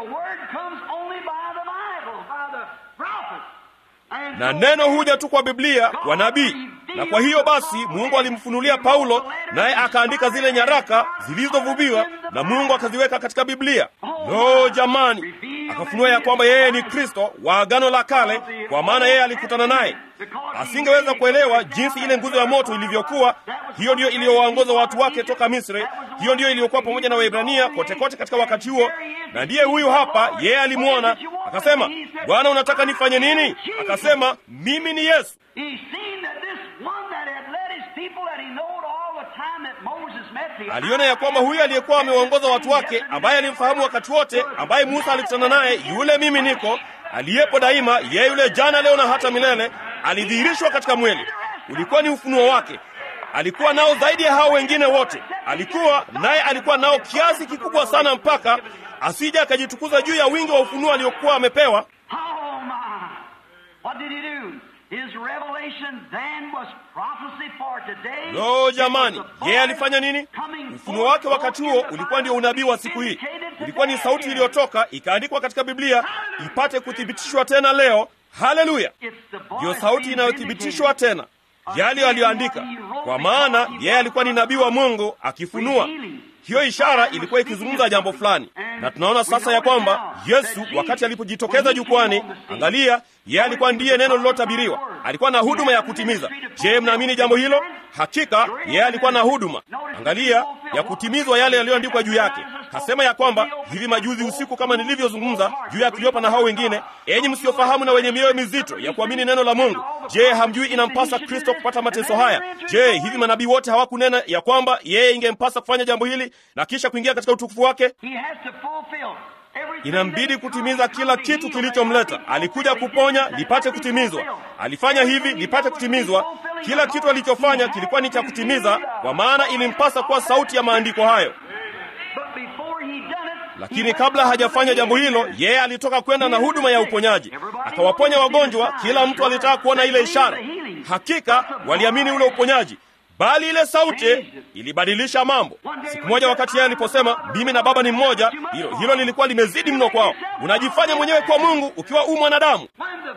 na neno huja tu kwa Biblia, kwa nabii. Na kwa hiyo basi Mungu alimfunulia Paulo, naye akaandika zile nyaraka zilizovuviwa na Mungu akaziweka katika Biblia. Lo, jamani, akafunua ya kwamba yeye ni Kristo wa Agano la Kale, kwa maana yeye alikutana naye. Asingeweza kuelewa jinsi ile nguzo ya moto ilivyokuwa. Hiyo ndiyo iliyowaongoza watu wake toka Misri. Hiyo ndiyo iliyokuwa pamoja na Waebrania kote kote katika wakati huo, na ndiye huyu hapa. Yeye alimwona akasema, Bwana, unataka nifanye nini? Akasema, mimi ni Yesu. Aliona ya kwamba huyu aliyekuwa amewaongoza watu wake, ambaye alimfahamu wakati wote, ambaye Musa alikutana naye, yule mimi niko aliyepo daima, yeye yule jana, leo na hata milele, alidhihirishwa katika mwili. Ulikuwa ni ufunuo wake. Alikuwa nao zaidi ya hao wengine wote, alikuwa naye, alikuwa nao kiasi kikubwa sana, mpaka asija akajitukuza juu ya wingi wa ufunuo aliokuwa amepewa. Lo, jamani, yeye alifanya nini? Ufunuo wake wakati huo ulikuwa ndio unabii wa siku hii. Ulikuwa ni sauti iliyotoka ikaandikwa katika Biblia ipate kuthibitishwa tena leo. Haleluya! Ndiyo sauti inayothibitishwa tena yale aliyoandika, kwa maana yeye alikuwa ni nabii wa Mungu akifunua. Hiyo ishara ilikuwa ikizungumza jambo fulani, na tunaona sasa ya kwamba Yesu wakati alipojitokeza jukwani, angalia, yeye alikuwa ndiye neno lililotabiriwa. Alikuwa na huduma ya kutimiza. Je, mnaamini jambo hilo? Hakika yeye alikuwa na huduma, angalia, ya kutimizwa yale yaliyoandikwa juu yake. Kasema ya kwamba hivi majuzi usiku, kama nilivyozungumza juu ya Kleopa na hao wengine, enyi msiofahamu na wenye mioyo mizito ya kuamini neno la Mungu, je, hamjui inampasa Kristo kupata mateso haya? Je, hivi manabii wote hawakunena ya kwamba yeye ingempasa kufanya jambo hili na kisha kuingia katika utukufu wake? Inambidi kutimiza kila kitu kilichomleta. Alikuja kuponya, lipate kutimizwa. Alifanya hivi, lipate kutimizwa. Kila kitu alichofanya kilikuwa ni cha kutimiza, kwa maana ilimpasa kuwa sauti ya maandiko hayo. Lakini kabla hajafanya jambo hilo, yeye alitoka kwenda na huduma ya uponyaji, akawaponya wagonjwa. Kila mtu alitaka kuona ile ishara. Hakika waliamini ule uponyaji, bali ile sauti ilibadilisha mambo. Siku moja, wakati yeye aliposema mimi na Baba ni mmoja, hilo hilo lilikuwa limezidi mno kwao. Unajifanya mwenyewe kwa Mungu ukiwa u mwanadamu.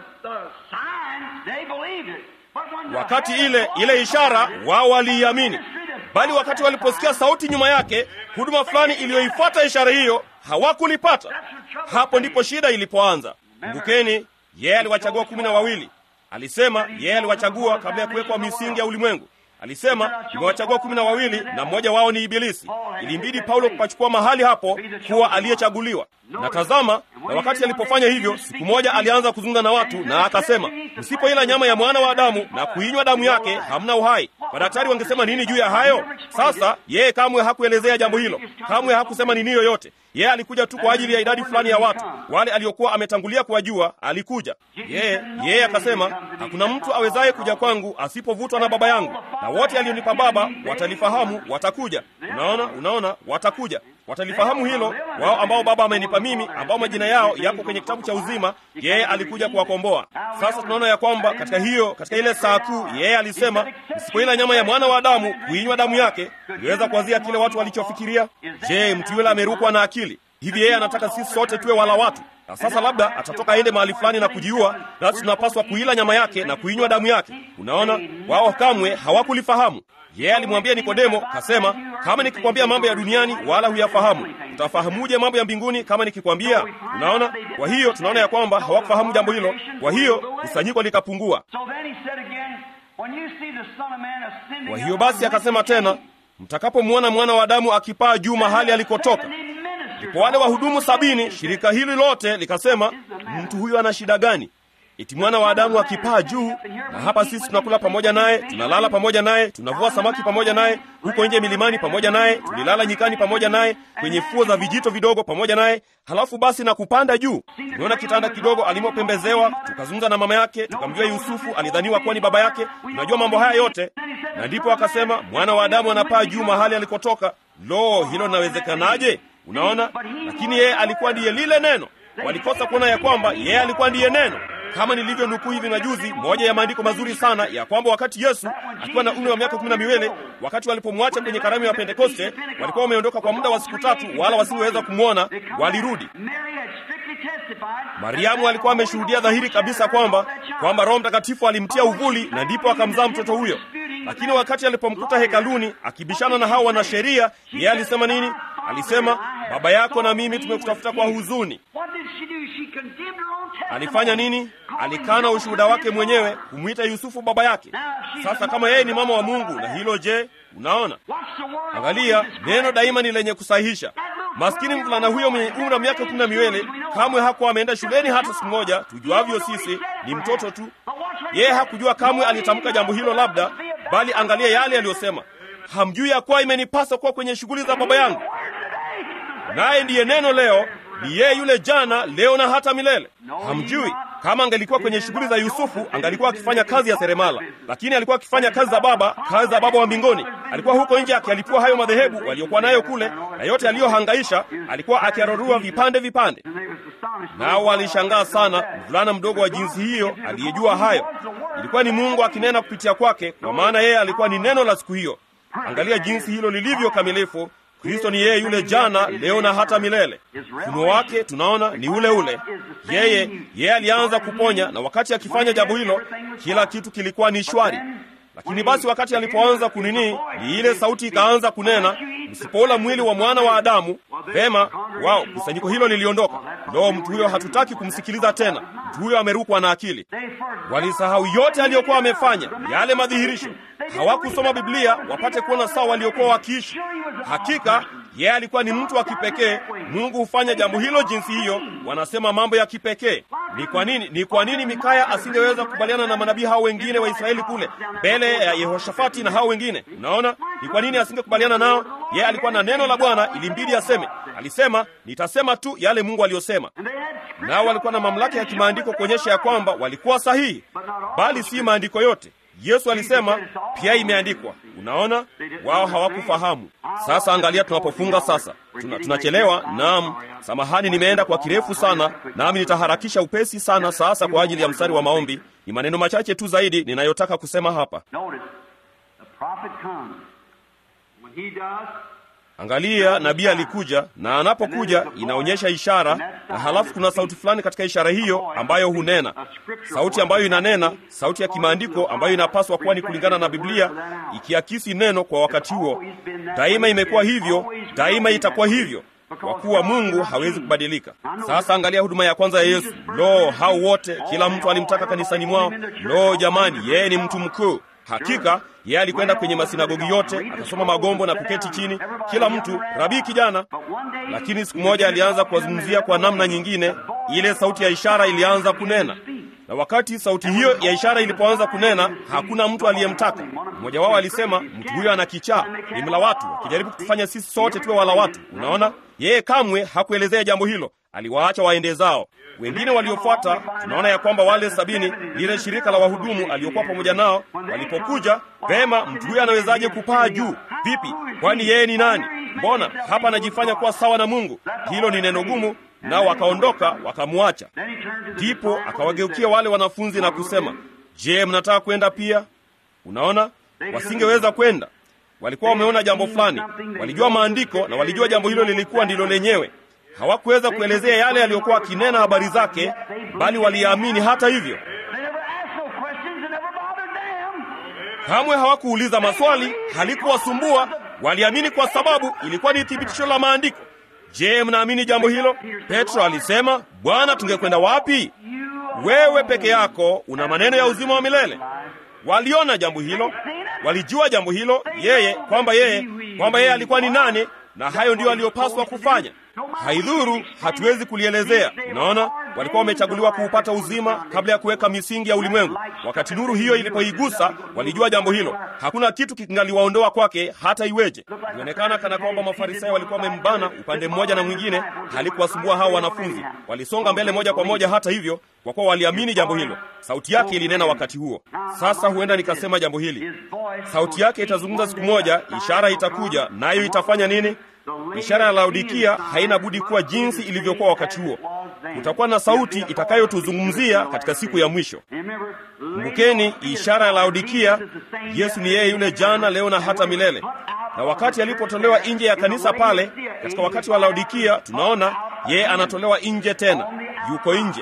Wakati ile ile ishara wao waliiamini, bali wakati waliposikia sauti nyuma yake, huduma fulani iliyoifuata ishara hiyo hawakulipata. Hapo ndipo shida ilipoanza. Kumbukeni, yeye aliwachagua kumi na wawili. Alisema yeye aliwachagua kabla ya kuwekwa misingi ya ulimwengu. Alisema nimewachagua kumi na wawili na mmoja wao ni Ibilisi. Ilimbidi Paulo kupachukua mahali hapo kuwa aliyechaguliwa. Na tazama, na wakati alipofanya hivyo, siku moja alianza kuzungumza na watu na akasema, msipoila nyama ya mwana wa Adamu na kuinywa damu yake hamna uhai. Madaktari wangesema nini juu ya hayo? Sasa yeye kamwe hakuelezea jambo hilo, kamwe hakusema nini yoyote. Yeye alikuja tu kwa ajili ya idadi fulani ya watu, wale aliokuwa ametangulia kuwajua. Alikuja yeye, yeye akasema, hakuna mtu awezaye kuja kwangu asipovutwa na Baba yangu, na wote alionipa Baba watalifahamu, watakuja. Unaona, unaona, watakuja watalifahamu hilo, wao ambao Baba amenipa mimi, ambao majina yao yapo kwenye kitabu cha uzima. Yeye alikuja kuwakomboa. Sasa tunaona ya kwamba katika hiyo, katika ile saa kuu, yeye alisema msipoila nyama ya mwana wa Adamu, kuinywa damu yake. Niweza kuwazia kile watu walichofikiria. Je, mtu yule amerukwa na akili hivi? Yeye anataka sisi sote tuwe wala watu na sasa labda atatoka aende mahali fulani na kujiua, nasi tunapaswa kuila nyama yake na kuinywa damu yake. Unaona, wao kamwe hawakulifahamu. Yeye alimwambia Nikodemo, kasema, kama nikikwambia mambo ya duniani wala huyafahamu, utafahamuje mambo ya mbinguni kama nikikwambia? Unaona, kwa hiyo tunaona ya kwamba hawakufahamu jambo hilo, kwa hiyo kusanyiko likapungua. Kwa hiyo basi akasema tena, mtakapomwona mwana wa Adamu akipaa juu mahali alikotoka Ndipo wale wahudumu sabini, shirika hili lote likasema, mtu huyu ana shida gani? eti mwana wa Adamu akipaa juu, na hapa sisi tunakula pamoja naye, tunalala pamoja naye, tunavua samaki pamoja naye, huko nje milimani pamoja naye, tulilala nyikani pamoja naye, kwenye fuo za vijito vidogo pamoja naye, halafu basi na kupanda juu. Tuliona kitanda kidogo alimopembezewa, tukazungumza na mama yake, tukamjua Yusufu, alidhaniwa kuwa ni baba yake. Tunajua mambo haya yote, na ndipo akasema mwana wa Adamu anapaa juu mahali alikotoka. Lo, hilo linawezekanaje? Unaona, lakini yeye alikuwa ndiye lile neno. Walikosa kuona ya kwamba yeye alikuwa ndiye neno, kama nilivyo nukuu hivi majuzi, moja ya maandiko mazuri sana ya kwamba wakati Yesu akiwa na umri wa miaka kumi na miwili, wakati walipomwacha kwenye karamu ya Pentekoste, walikuwa wameondoka kwa muda wa siku tatu, wala wasingeweza kumwona, walirudi. Mariamu alikuwa ameshuhudia dhahiri kabisa kwamba kwamba Roho Mtakatifu alimtia uvuli, na ndipo akamzaa mtoto huyo. Lakini wakati alipomkuta hekaluni akibishana na hao wanasheria, yeye alisema nini? Alisema, baba yako na mimi tumekutafuta kwa huzuni. Alifanya nini? Alikana ushuhuda wake mwenyewe kumwita Yusufu baba yake. Sasa kama yeye ni mama wa Mungu, na hilo je? Unaona, angalia, neno daima ni lenye kusahihisha. Maskini mvulana huyo mwenye umri wa miaka kumi na miwili kamwe hakuwa ameenda shuleni hata siku moja. Tujuavyo sisi ni mtoto tu. Yeye hakujua kamwe alitamka jambo hilo, labda bali angalia yale aliyosema. Hamjui ya kuwa imenipasa kuwa kwenye shughuli za baba yangu? Naye ndiye neno leo, ni yeye yule jana, leo na hata milele. Hamjui kama angelikuwa kwenye shughuli za Yusufu, angalikuwa akifanya kazi ya seremala, lakini alikuwa akifanya kazi za Baba, kazi za Baba wa mbinguni. Alikuwa huko nje akialipua hayo madhehebu waliokuwa nayo kule, na yote aliyohangaisha alikuwa akiarorua vipande vipande. Nao walishangaa sana, mvulana mdogo wa jinsi hiyo aliyejua hayo. Ilikuwa ni Mungu akinena kupitia kwake, kwa maana yeye alikuwa ni neno la siku hiyo. Angalia jinsi hilo lilivyo kamilifu. Kristo ni yeye yule jana, leo na hata milele. Ufunuo wake tunaona ni ule ule. Yeye yeye alianza kuponya, na wakati akifanya jambo hilo, kila kitu kilikuwa ni shwari. Lakini basi wakati alipoanza kunini, ni ile sauti ikaanza kunena, msipoula mwili wa mwana wa Adamu. Vema, wao kusanyiko hilo liliondoka. Lo, mtu huyo hatutaki kumsikiliza tena. Mtu huyo amerukwa na akili. Walisahau yote aliyokuwa amefanya, yale madhihirisho. Hawakusoma Biblia wapate kuona sawa waliokuwa wakiishi. Hakika yeye alikuwa ni mtu wa kipekee. Mungu hufanya jambo hilo jinsi hiyo. Wanasema mambo ya kipekee. Ni kwa nini? Ni kwa nini Mikaya asingeweza kukubaliana na manabii hao wengine wa Israeli kule mbele ya Yehoshafati na hao wengine? Unaona, ni kwa nini asingekubaliana nao? Yeye alikuwa na neno la Bwana, ilimbidi aseme. Alisema, nitasema tu yale Mungu aliyosema. Nao walikuwa na mamlaka ya kimaandiko kuonyesha ya kwamba walikuwa sahihi, bali si maandiko yote. Yesu alisema pia imeandikwa. Unaona, wao hawakufahamu. Sasa angalia, tunapofunga sasa, tuna, tunachelewa. Naam, samahani, nimeenda kwa kirefu sana, nami nitaharakisha upesi sana sasa kwa ajili ya mstari wa maombi. Ni maneno machache tu zaidi ninayotaka kusema hapa. Angalia, nabii alikuja, na anapokuja inaonyesha ishara, na halafu kuna sauti fulani katika ishara hiyo ambayo hunena, sauti ambayo inanena, sauti ya kimaandiko ambayo inapaswa kuwa ni kulingana na Biblia, ikiakisi neno kwa wakati huo. Daima imekuwa hivyo, daima itakuwa hivyo, kwa kuwa Mungu hawezi kubadilika. Sasa angalia huduma ya kwanza ya Yesu. Lo, hao wote, kila mtu alimtaka kanisani mwao. Lo jamani, yeye ni mtu mkuu. Hakika yeye alikwenda kwenye masinagogi yote akasoma magombo na kuketi chini, kila mtu rabii kijana. Lakini siku moja alianza kuwazungumzia kwa namna nyingine. Ile sauti ya ishara ilianza kunena, na wakati sauti hiyo ya ishara ilipoanza kunena, hakuna mtu aliyemtaka. Mmoja wao alisema, mtu huyo ana kichaa, ni mla watu, akijaribu kutufanya sisi sote tuwe wala watu. Unaona, yeye kamwe hakuelezea jambo hilo, aliwaacha waende zao. Wengine waliofuata, tunaona ya kwamba wale sabini, lile shirika la wahudumu aliokuwa pamoja nao, walipokuja, vema, mtu huyo anawezaje kupaa juu? Vipi? Kwani yeye ni nani? Mbona hapa anajifanya kuwa sawa na Mungu? Hilo ni neno gumu. Nao wakaondoka wakamwacha. Ndipo akawageukia wale wanafunzi na kusema, je, mnataka kwenda pia? Unaona, wasingeweza kwenda. Walikuwa wameona jambo fulani, walijua maandiko na walijua jambo hilo lilikuwa ndilo lenyewe. Hawakuweza kuelezea yale yaliyokuwa akinena habari zake, bali waliamini hata hivyo. Kamwe hawakuuliza maswali, halikuwasumbua. Waliamini kwa sababu ilikuwa ni thibitisho la maandiko. Je, mnaamini jambo hilo? Petro alisema, Bwana, tungekwenda wapi? Wewe peke yako una maneno ya uzima wa milele. Waliona jambo hilo, walijua jambo hilo, yeye kwamba yeye kwamba yeye alikuwa ni nani, na hayo ndiyo aliyopaswa kufanya. Haidhuru, hatuwezi kulielezea. Unaona, walikuwa wamechaguliwa kuupata uzima kabla ya kuweka misingi ya ulimwengu. Wakati nuru hiyo ilipoigusa, walijua jambo hilo. Hakuna kitu kingaliwaondoa kwake hata iweje. Ilionekana kana kwamba Mafarisayo walikuwa wamembana upande mmoja na mwingine. Halikuwasumbua hao wanafunzi, walisonga mbele moja kwa moja. Hata hivyo, kwa kuwa waliamini jambo hilo, sauti yake ilinena wakati huo. Sasa huenda nikasema jambo hili, sauti yake itazungumza siku moja, ishara itakuja, nayo itafanya nini? Ishara ya Laodikia haina budi kuwa jinsi ilivyokuwa wakati huo. Kutakuwa na sauti itakayotuzungumzia katika siku ya mwisho. Kumbukeni, ishara ya Laodikia, Yesu ni yeye yule jana, leo na hata milele. Na wakati alipotolewa nje ya kanisa pale, katika wakati wa Laodikia, tunaona yeye anatolewa nje tena, yuko nje.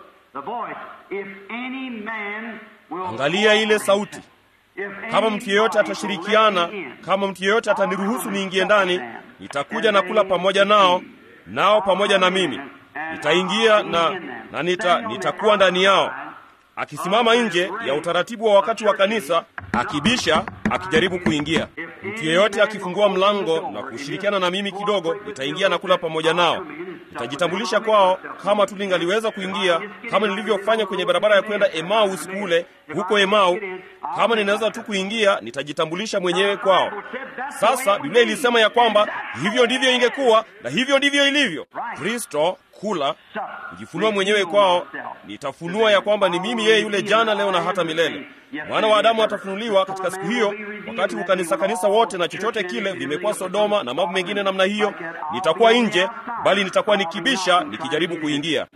Angalia ile sauti. Kama mtu yeyote atashirikiana, kama mtu yeyote ataniruhusu niingie ndani, nitakuja na kula pamoja nao, nao pamoja na mimi. Nitaingia na, na nita, nitakuwa ndani yao. Akisimama nje ya utaratibu wa wakati wa kanisa, akibisha, akijaribu kuingia. Mtu yeyote akifungua mlango na kushirikiana na mimi kidogo, nitaingia na kula pamoja nao. Nitajitambulisha kwao kama tu ningaliweza kuingia, kama nilivyofanya kwenye barabara ya kwenda Emau usiku ule huko Emau. Kama ninaweza tu kuingia, nitajitambulisha mwenyewe kwao. Sasa Biblia ilisema ya kwamba hivyo ndivyo ingekuwa na hivyo ndivyo ilivyo. Kristo kula kujifunua mwenyewe kwao, nitafunua ya kwamba ni mimi yeye yule jana, leo na hata milele. Mwana wa Adamu atafunuliwa katika siku hiyo, wakati ukanisa kanisa wote na chochote kile vimekuwa Sodoma na mambo mengine namna hiyo. Nitakuwa nje, bali nitakuwa nikibisha, nikijaribu kuingia.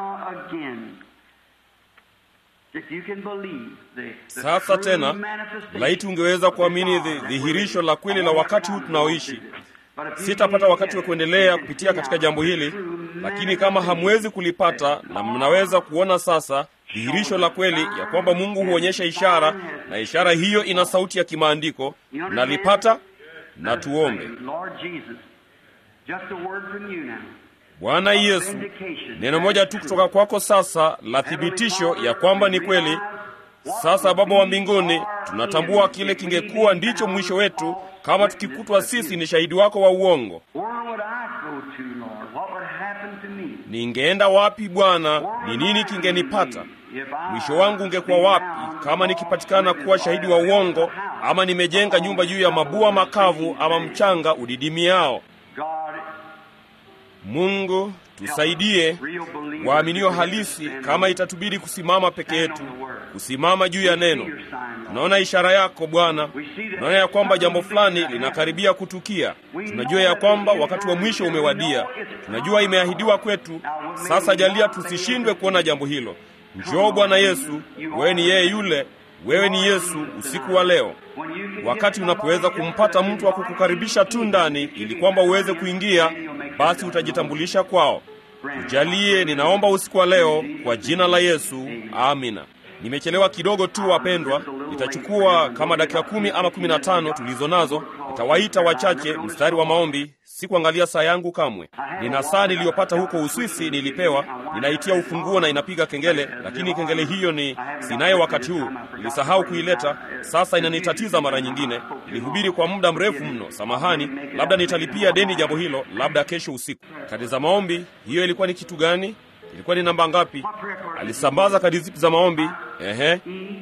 Sasa tena, laiti ungeweza kuamini dhihirisho la kweli la wakati huu tunaoishi. Sitapata wakati wa kuendelea kupitia katika jambo hili, lakini kama hamwezi kulipata na mnaweza kuona sasa dhihirisho la kweli ya kwamba Mungu huonyesha ishara na ishara hiyo ina sauti ya kimaandiko, nalipata na tuombe. Bwana Yesu, neno moja tu kutoka kwako sasa la thibitisho ya kwamba ni kweli. Sasa Baba wa mbinguni, tunatambua kile kingekuwa ndicho mwisho wetu kama tukikutwa sisi ni shahidi wako wa uongo. Ningeenda wapi Bwana? Ni nini kingenipata? Mwisho wangu ungekuwa wapi kama nikipatikana kuwa shahidi wa uongo, ama nimejenga nyumba juu ya mabua makavu ama mchanga udidimiao? Mungu tusaidie waaminio halisi, kama itatubidi kusimama peke yetu, kusimama juu ya neno. Tunaona ishara yako Bwana, tunaona ya kwamba jambo fulani linakaribia kutukia. Tunajua ya kwamba wakati wa mwisho umewadia, tunajua imeahidiwa kwetu. Sasa jalia tusishindwe kuona jambo hilo. Njoo Bwana Yesu, wewe ni yeye yule, wewe ni Yesu usiku wa leo, wakati unapoweza kumpata mtu wa kukukaribisha tu ndani, ili kwamba uweze kuingia, basi utajitambulisha kwao. Tujalie, ninaomba usiku wa leo kwa jina la Yesu, amina. Nimechelewa kidogo tu wapendwa, itachukua kama dakika kumi ama kumi na tano tulizo nazo. Nitawaita wachache mstari wa maombi. Sikuangalia saa yangu kamwe. Nina saa niliyopata huko Uswisi, nilipewa, ninaitia ufunguo na inapiga kengele, lakini kengele hiyo ni sinayo wakati huu, nilisahau kuileta. Sasa inanitatiza mara nyingine. Nilihubiri kwa muda mrefu mno, samahani. Labda nitalipia deni jambo hilo, labda kesho usiku. Kadi za maombi, hiyo ilikuwa ni kitu gani? Ilikuwa ni namba ngapi? Alisambaza kadi zipi za maombi? Ehe,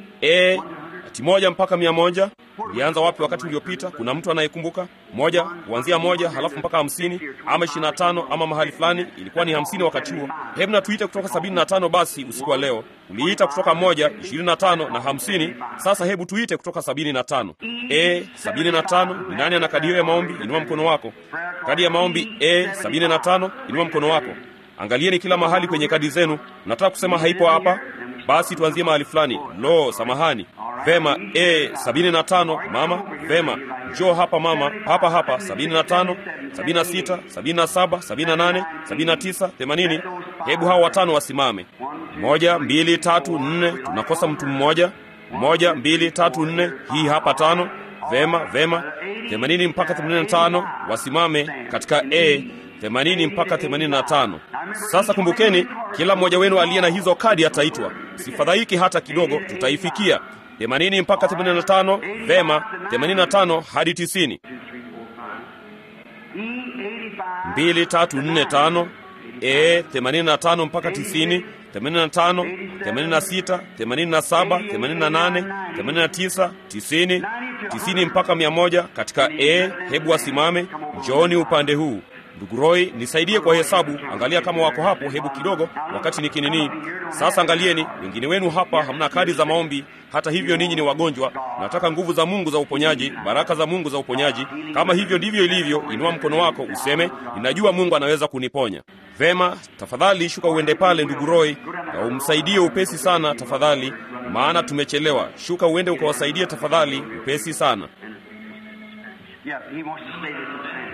e ati moja mpaka mia moja. Ilianza wapi wakati uliopita? Kuna mtu anayekumbuka? Moja kuanzia moja halafu mpaka hamsini ama ishirini na tano ama mahali fulani ilikuwa ni hamsini wakati huo. Hebu na tuite kutoka sabini na tano basi usiku wa leo. Uliita kutoka moja, ishirini na tano na hamsini. Sasa hebu tuite kutoka sabini na tano. E sabini na tano. Ni nani ana kadi hiyo ya maombi? Inua mkono wako. Kadi ya maombi e sabini na tano. Inua mkono wako. Angalieni kila mahali kwenye kadi zenu. Nataka kusema haipo hapa, basi tuanzie mahali fulani. Lo, samahani. Vema, e sabini na tano. Mama, vema, njoo hapa mama, hapa hapa. sabini na tano, sabini na sita, sabini na saba, sabini na nane, sabini na tisa, themanini. Hebu hao watano wasimame. Moja, mbili, tatu, nne. Tunakosa mtu mmoja. Moja, mbili, tatu, nne. Hii hapa tano. Vema, vema. themanini mpaka themanini na tano wasimame katika e themanini mpaka themanini na tano. Sasa kumbukeni, kila mmoja wenu aliye na hizo kadi ataitwa. Sifadhaiki hata kidogo, tutaifikia themanini mpaka themanini na tano. Vema, themanini na tano hadi tisini. mbili tatu nne tano e 85 mpaka 90 85 86 87 88 89 90 90 mpaka 100 katika e hebu wasimame njooni upande huu ndugu roy nisaidie kwa hesabu angalia kama wako hapo hebu kidogo wakati nikinini sasa angalieni wengine wenu hapa hamna kadi za maombi hata hivyo ninyi ni wagonjwa nataka nguvu za mungu za uponyaji baraka za mungu za uponyaji kama hivyo ndivyo ilivyo inua mkono wako useme ninajua mungu anaweza kuniponya vema tafadhali shuka uende pale ndugu roy na umsaidie upesi sana tafadhali maana tumechelewa shuka uende ukawasaidie tafadhali upesi sana Yeah, he wants to stay with us.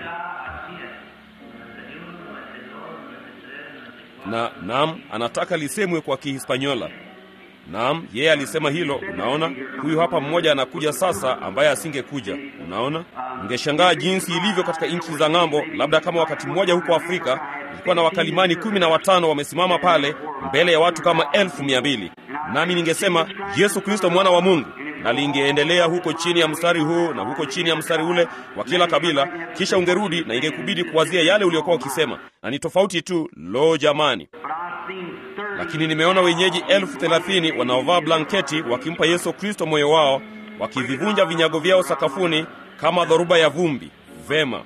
na naam anataka lisemwe kwa kihispanyola naam yeye alisema hilo unaona huyu hapa mmoja anakuja sasa ambaye asingekuja unaona mngeshangaa jinsi ilivyo katika nchi za ng'ambo labda kama wakati mmoja huko afrika ilikuwa na wakalimani kumi na watano wamesimama pale mbele ya watu kama elfu mia mbili nami ningesema yesu kristo mwana wa mungu na lingeendelea huko chini ya mstari huu na huko chini ya mstari ule wa kila kabila kisha ungerudi na ingekubidi kuwazia yale uliokuwa ukisema na ni tofauti tu lo jamani But I've seen 30 lakini nimeona wenyeji elfu thelathini wanaovaa blanketi wakimpa yesu kristo moyo wao wakivivunja vinyago vyao sakafuni kama dhoruba ya vumbi vema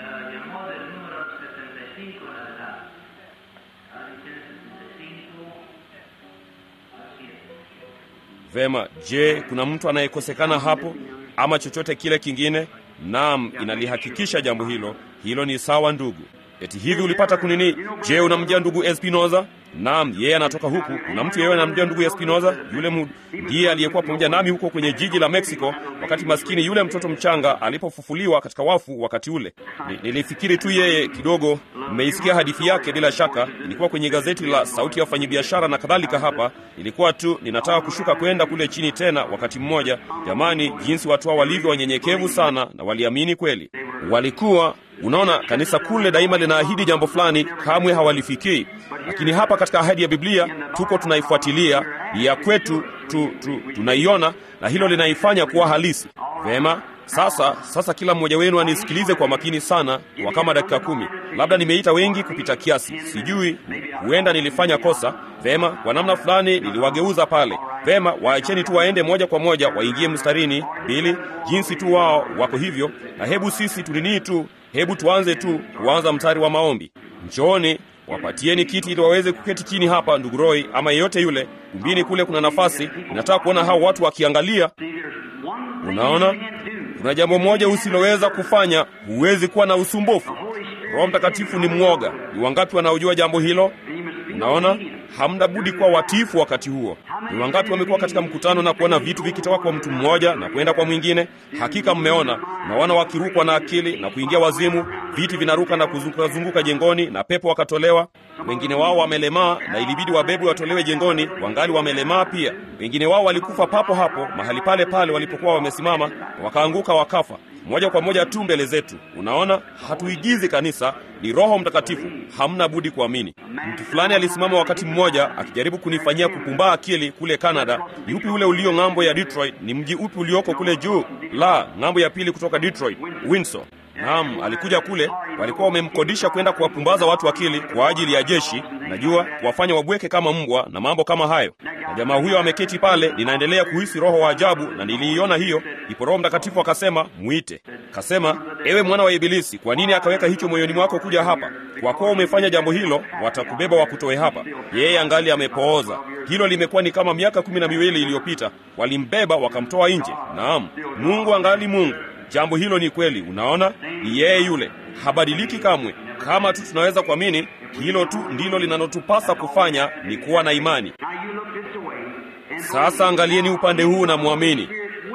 vema je kuna mtu anayekosekana hapo ama chochote kile kingine naam inalihakikisha jambo hilo hilo ni sawa ndugu eti hivi ulipata kunini je unamjia ndugu espinoza naam yeye anatoka huku kuna mtu yeyote anamjia ndugu espinoza yule mu- ndiye aliyekuwa pamoja nami huko kwenye jiji la mexico wakati maskini yule mtoto mchanga alipofufuliwa katika wafu wakati ule Ni, nilifikiri tu yeye kidogo mmeisikia hadithi yake bila shaka ilikuwa kwenye gazeti la sauti ya wafanyabiashara na kadhalika hapa ilikuwa tu ninataka kushuka kwenda kule chini tena wakati mmoja jamani jinsi watu hao walivyo wanyenyekevu sana na waliamini kweli walikuwa unaona kanisa kule daima linaahidi jambo fulani kamwe hawalifikii lakini hapa katika ahadi ya biblia tuko tunaifuatilia ni ya kwetu tu, tu, tunaiona na hilo linaifanya kuwa halisi vema sasa sasa kila mmoja wenu anisikilize kwa makini sana kwa kama dakika kumi labda nimeita wengi kupita kiasi sijui huenda nilifanya kosa vema kwa namna fulani niliwageuza pale vema waacheni tu waende moja kwa moja waingie mstarini bili jinsi tu wao wako hivyo na hebu sisi tuninii tu hebu tuanze tu kuanza mstari wa maombi njooni wapatieni kiti ili waweze kuketi chini hapa ndugu roy ama yeyote yule kumbini kule kuna nafasi nataka kuona hao watu wakiangalia See, there's one thing unaona you can't do. kuna jambo moja usiloweza kufanya huwezi kuwa na usumbufu roho mtakatifu ni mwoga ni wangapi wanaojua jambo hilo And you must be unaona obedient. hamna budi kuwa watifu wakati huo ni wangapi wamekuwa katika mkutano na kuona vitu vikitoka kwa mtu mmoja na kwenda kwa mwingine hakika mmeona naona wakirukwa na akili na kuingia wazimu viti vinaruka na kuzungukazunguka jengoni na pepo wakatolewa wengine wao wamelemaa na ilibidi wabebwe watolewe jengoni wangali wamelemaa pia wengine wao walikufa papo hapo mahali pale pale walipokuwa wamesimama wakaanguka wakafa moja kwa moja tu mbele zetu unaona hatuigizi kanisa ni roho mtakatifu hamna budi kuamini mtu fulani alisimama wakati mmoja akijaribu kunifanyia kupumbaa akili kule canada ni upi ule ulio ng'ambo ya detroit ni mji upi ulioko kule juu la ng'ambo ya pili kutoka detroit windsor naam alikuja kule walikuwa wamemkodisha kwenda kuwapumbaza watu akili kwa ajili ya jeshi najua kuwafanya wabweke kama mbwa na mambo kama hayo na jamaa huyo ameketi pale ninaendelea kuhisi roho wa ajabu na niliiona hiyo ipo roho mtakatifu akasema mwite kasema ewe mwana wa ibilisi kwa nini akaweka hicho moyoni mwako kuja hapa kwa kuwa umefanya jambo hilo watakubeba wakutoe hapa yeye angali amepooza hilo limekuwa ni kama miaka kumi na miwili iliyopita walimbeba wakamtoa nje naam mungu angali mungu jambo hilo ni kweli unaona ni yeye yule habadiliki kamwe kama tu tunaweza kuamini hilo tu ndilo linalotupasa kufanya ni kuwa na imani Now you look this way. And sasa angalieni upande huu na mwamini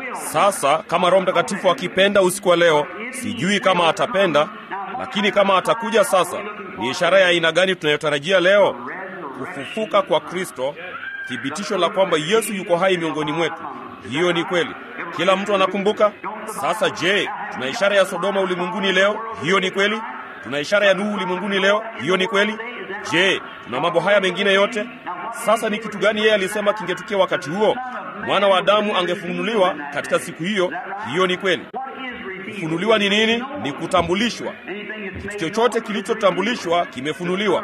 sasa kama roho mtakatifu akipenda usiku wa leo sijui kama atapenda lakini kama atakuja sasa ni ishara ya aina gani tunayotarajia leo kufufuka kwa kristo thibitisho la kwamba yesu yuko hai miongoni mwetu hiyo ni kweli kila mtu anakumbuka sasa je tuna ishara ya sodoma ulimwenguni leo hiyo ni kweli tuna ishara ya nuhu ulimwenguni leo hiyo ni kweli je tuna mambo haya mengine yote sasa ni kitu gani yeye alisema kingetukia wakati huo mwana wa adamu angefunuliwa katika siku hiyo hiyo ni kweli kufunuliwa ni nini ni kutambulishwa kitu chochote kilichotambulishwa kimefunuliwa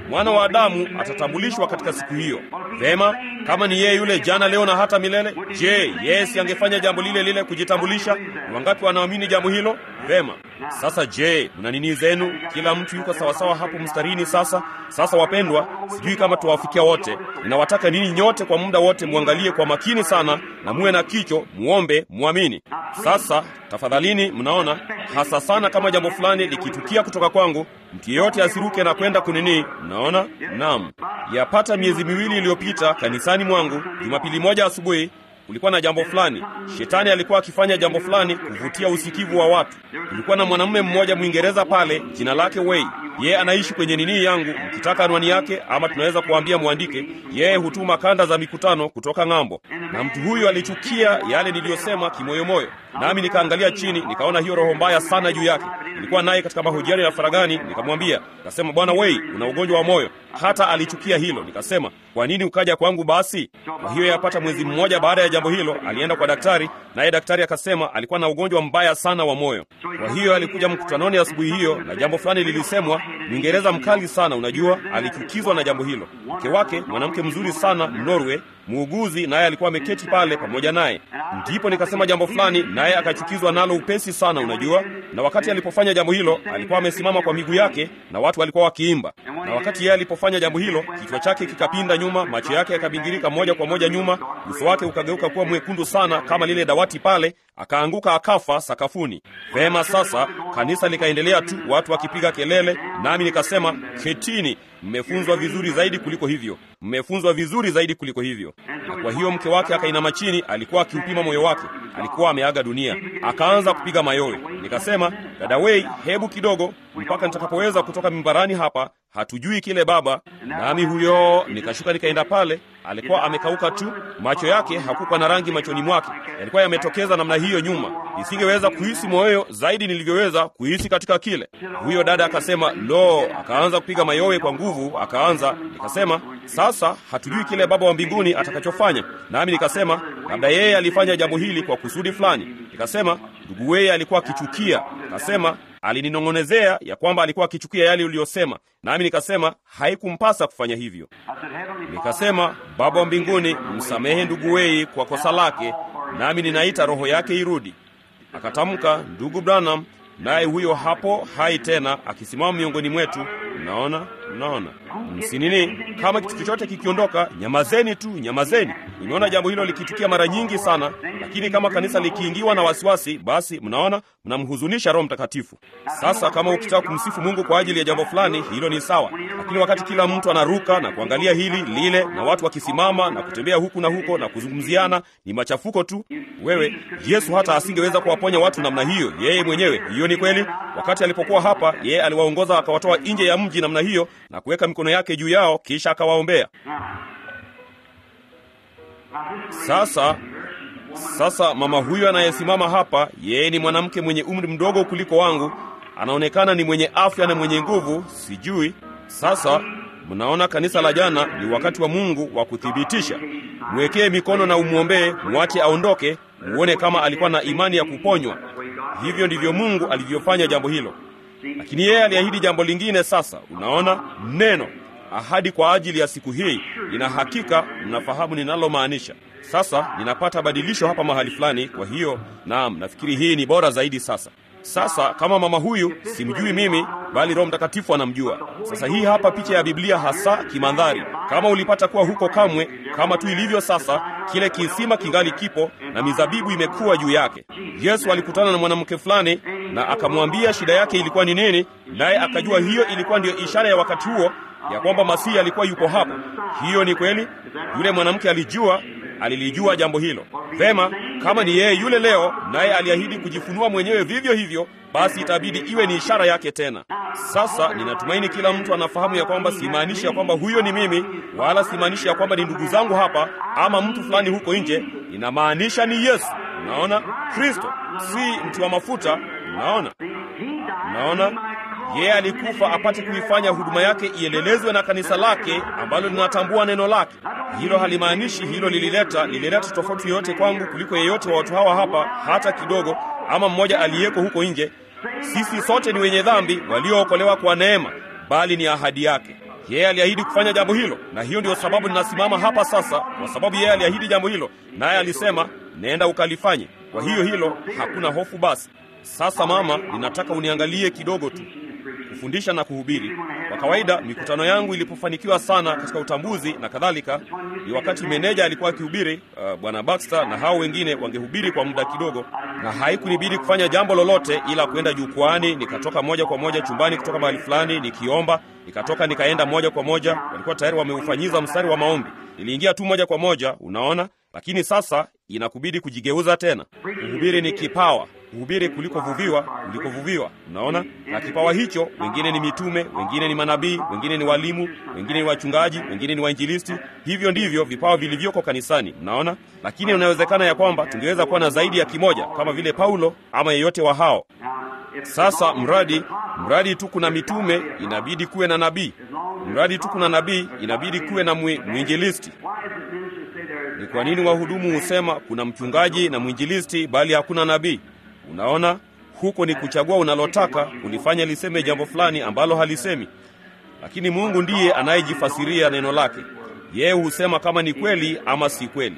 mwana wa Adamu atatambulishwa katika siku hiyo. Vema, kama ni yeye yule jana, leo na hata milele, je, yeye si angefanya jambo lile lile kujitambulisha? Ni wangapi wanaamini jambo hilo? Vema, sasa je, mna nini zenu? Kila mtu yuko sawasawa hapo mstarini. Sasa sasa, wapendwa, sijui kama tuwafikia wote. Ninawataka ninyi nyote kwa muda wote muangalie kwa makini sana na muwe na kicho, muombe, muamini. Sasa tafadhalini, mnaona hasa sana kama jambo fulani likitukia kutoka kwangu, mtu yeyote asiruke na kwenda kunini. Mnaona? Naam, yapata miezi miwili iliyopita kanisani mwangu, Jumapili moja asubuhi kulikuwa na jambo fulani. Shetani alikuwa akifanya jambo fulani kuvutia usikivu wa watu. Kulikuwa na mwanamume mmoja Mwingereza pale, jina lake Wei. Yeye anaishi kwenye nini yangu, mkitaka anwani yake, ama tunaweza kuambia mwandike. Yeye hutuma kanda za mikutano kutoka ng'ambo, na mtu huyu alichukia yale niliyosema kimoyomoyo, nami nikaangalia chini, nikaona hiyo roho mbaya sana juu yake. Nilikuwa naye katika mahojiano ya faragani, nikamwambia, nikasema, Bwana Wei, una ugonjwa wa moyo. Hata alichukia hilo. Nikasema, kwa nini ukaja kwangu basi? Kwa hiyo yapata mwezi mmoja baada ya jambo hilo, alienda kwa daktari, naye daktari akasema alikuwa na ugonjwa mbaya sana wa moyo. Kwa hiyo alikuja mkutanoni asubuhi hiyo, na jambo fulani lilisemwa. Mwingereza mkali sana, unajua, alichukizwa na jambo hilo. Mke wake mwanamke mzuri sana Norway, muuguzi, naye alikuwa ameketi pale pamoja naye. Ndipo nikasema jambo fulani, naye akachukizwa nalo upesi sana, unajua. Na wakati alipofanya jambo hilo, alikuwa amesimama kwa miguu yake na watu walikuwa wakiimba. Na wakati yeye alipofanya jambo hilo, kichwa chake kikapinda nyuma, macho yake yakabingirika moja kwa moja nyuma, uso wake ukageuka kuwa mwekundu sana kama lile dawati pale, akaanguka akafa sakafuni. Vema, sasa kanisa likaendelea tu, watu wakipiga kelele, nami nikasema, ketini, mmefunzwa vizuri zaidi kuliko hivyo, mmefunzwa vizuri zaidi kuliko hivyo. Na kwa hiyo mke wake akainama chini, alikuwa akiupima moyo wake, alikuwa ameaga dunia, akaanza kupiga mayowe. Nikasema, dada Wei, hebu kidogo, mpaka nitakapoweza kutoka mimbarani hapa, hatujui kile baba. Nami huyo nikashuka nikaenda pale, alikuwa amekauka tu, macho yake hakukuwa na rangi machoni mwake, yalikuwa yametokeza namna hiyo nyuma. Nisingeweza kuhisi moyo zaidi nilivyoweza kuhisi katika kile. Huyo dada akasema, lo, akaanza kupiga mayowe kwa nguvu, akaanza. Nikasema, sasa hatujui kile baba wa mbinguni atakachofanya. Nami nikasema, labda yeye alifanya jambo hili kwa kusudi fulani. Nikasema, ndugu weye alikuwa akichukia. Akasema, alininong'onezea ya kwamba alikuwa akichukia yale uliyosema, nami nikasema haikumpasa kufanya hivyo. Nikasema, Baba wa mbinguni, msamehe ndugu Wei kwa kosa lake, nami ninaita roho yake irudi. Akatamka, ndugu Branham, naye huyo hapo hai tena akisimama miongoni mwetu. Mnaona, mnaona, msinini. Kama kitu chochote kikiondoka, nyamazeni tu, nyamazeni. Nimeona jambo hilo likitukia mara nyingi sana, lakini kama kanisa likiingiwa na wasiwasi, basi mnaona, mnamhuzunisha Roho Mtakatifu. Sasa kama ukitaka kumsifu Mungu kwa ajili ya jambo fulani, hilo ni sawa, lakini wakati kila mtu anaruka na kuangalia hili lile, na watu wakisimama na kutembea huku na huko na kuzungumziana, ni machafuko tu. Wewe, Yesu hata asingeweza kuwaponya watu namna hiyo yeye mwenyewe. Hiyo ni kweli. Wakati alipokuwa hapa, yeye aliwaongoza akawatoa nje ya mji namna hiyo na kuweka mikono yake juu yao, kisha akawaombea. Sasa sasa mama huyu anayesimama hapa, yeye ni mwanamke mwenye umri mdogo kuliko wangu, anaonekana ni mwenye afya na mwenye nguvu, sijui. Sasa mnaona, kanisa la jana ni wakati wa Mungu wa kuthibitisha. Mwekee mikono na umwombee, mwache aondoke, uone kama alikuwa na imani ya kuponywa. Hivyo ndivyo Mungu alivyofanya jambo hilo, lakini yeye aliahidi jambo lingine. Sasa unaona, neno ahadi kwa ajili ya siku hii, ina hakika mnafahamu ninalomaanisha. Sasa ninapata badilisho hapa mahali fulani. Kwa hiyo naam, nafikiri hii ni bora zaidi. Sasa sasa, kama mama huyu simjui mimi, bali Roho Mtakatifu anamjua. Sasa hii hapa picha ya Biblia hasa kimandhari. Kama ulipata kuwa huko kamwe, kama tu ilivyo sasa, kile kisima kingali kipo na mizabibu imekuwa juu yake. Yesu alikutana na mwanamke fulani na akamwambia shida yake ilikuwa ni nini, naye akajua hiyo ilikuwa ndiyo ishara ya wakati huo ya kwamba Masihi alikuwa yuko hapo. Hiyo ni kweli. Yule mwanamke alijua, alilijua jambo hilo vema. Kama ni yeye yule leo, naye aliahidi kujifunua mwenyewe vivyo hivyo, basi itabidi iwe ni ishara yake tena. Sasa ninatumaini kila mtu anafahamu ya kwamba simaanishi ya kwamba huyo ni mimi, wala simaanishi ya kwamba ni ndugu zangu hapa ama mtu fulani huko nje. Inamaanisha ni Yesu. Unaona, Kristo si mtu wa mafuta. Unaona, unaona yeye alikufa apate kuifanya huduma yake iendelezwe na kanisa lake ambalo linatambua neno lake. Hilo halimaanishi hilo lilileta lilileta tofauti yoyote kwangu kuliko yeyote wa watu hawa hapa hata kidogo, ama mmoja aliyeko huko nje. Sisi sote ni wenye dhambi waliookolewa kwa neema, bali ni ahadi yake. Yeye aliahidi kufanya jambo hilo, na hiyo ndio sababu ninasimama hapa sasa, kwa sababu yeye aliahidi jambo hilo, naye alisema nenda ukalifanye. Kwa hiyo hilo hakuna hofu. Basi sasa, mama, ninataka uniangalie kidogo tu kufundisha na kuhubiri. Kwa kawaida mikutano yangu ilipofanikiwa sana katika utambuzi na kadhalika, ni wakati meneja alikuwa akihubiri, uh, bwana Baxter na hao wengine wangehubiri kwa muda kidogo, na haikunibidi kufanya jambo lolote ila kwenda jukwaani. Nikatoka moja kwa moja chumbani kutoka mahali fulani nikiomba, nikatoka nikaenda moja kwa moja, walikuwa tayari wameufanyiza mstari wa maombi. Niliingia tu moja kwa moja, unaona. Lakini sasa inakubidi kujigeuza tena. Kuhubiri ni kipawa kuhubiri kulikovuviwa kulikovuviwa, unaona. Na kipawa hicho, wengine ni mitume, wengine ni manabii, wengine ni walimu, wengine ni wachungaji, wengine ni wainjilisti. Hivyo ndivyo vipawa vilivyoko kanisani, unaona. Lakini inawezekana ya kwamba tungeweza kuwa na zaidi ya kimoja, kama vile Paulo ama yeyote wa hao. Sasa mradi mradi tu kuna mitume, inabidi kuwe na nabii. Mradi tu kuna nabii, inabidi kuwe na mwinjilisti. Ni kwa nini wahudumu husema kuna mchungaji na mwinjilisti bali hakuna nabii? Unaona, huko ni kuchagua unalotaka kulifanya liseme jambo fulani ambalo halisemi, lakini Mungu ndiye anayejifasiria neno lake. Yeye husema kama ni kweli ama si kweli.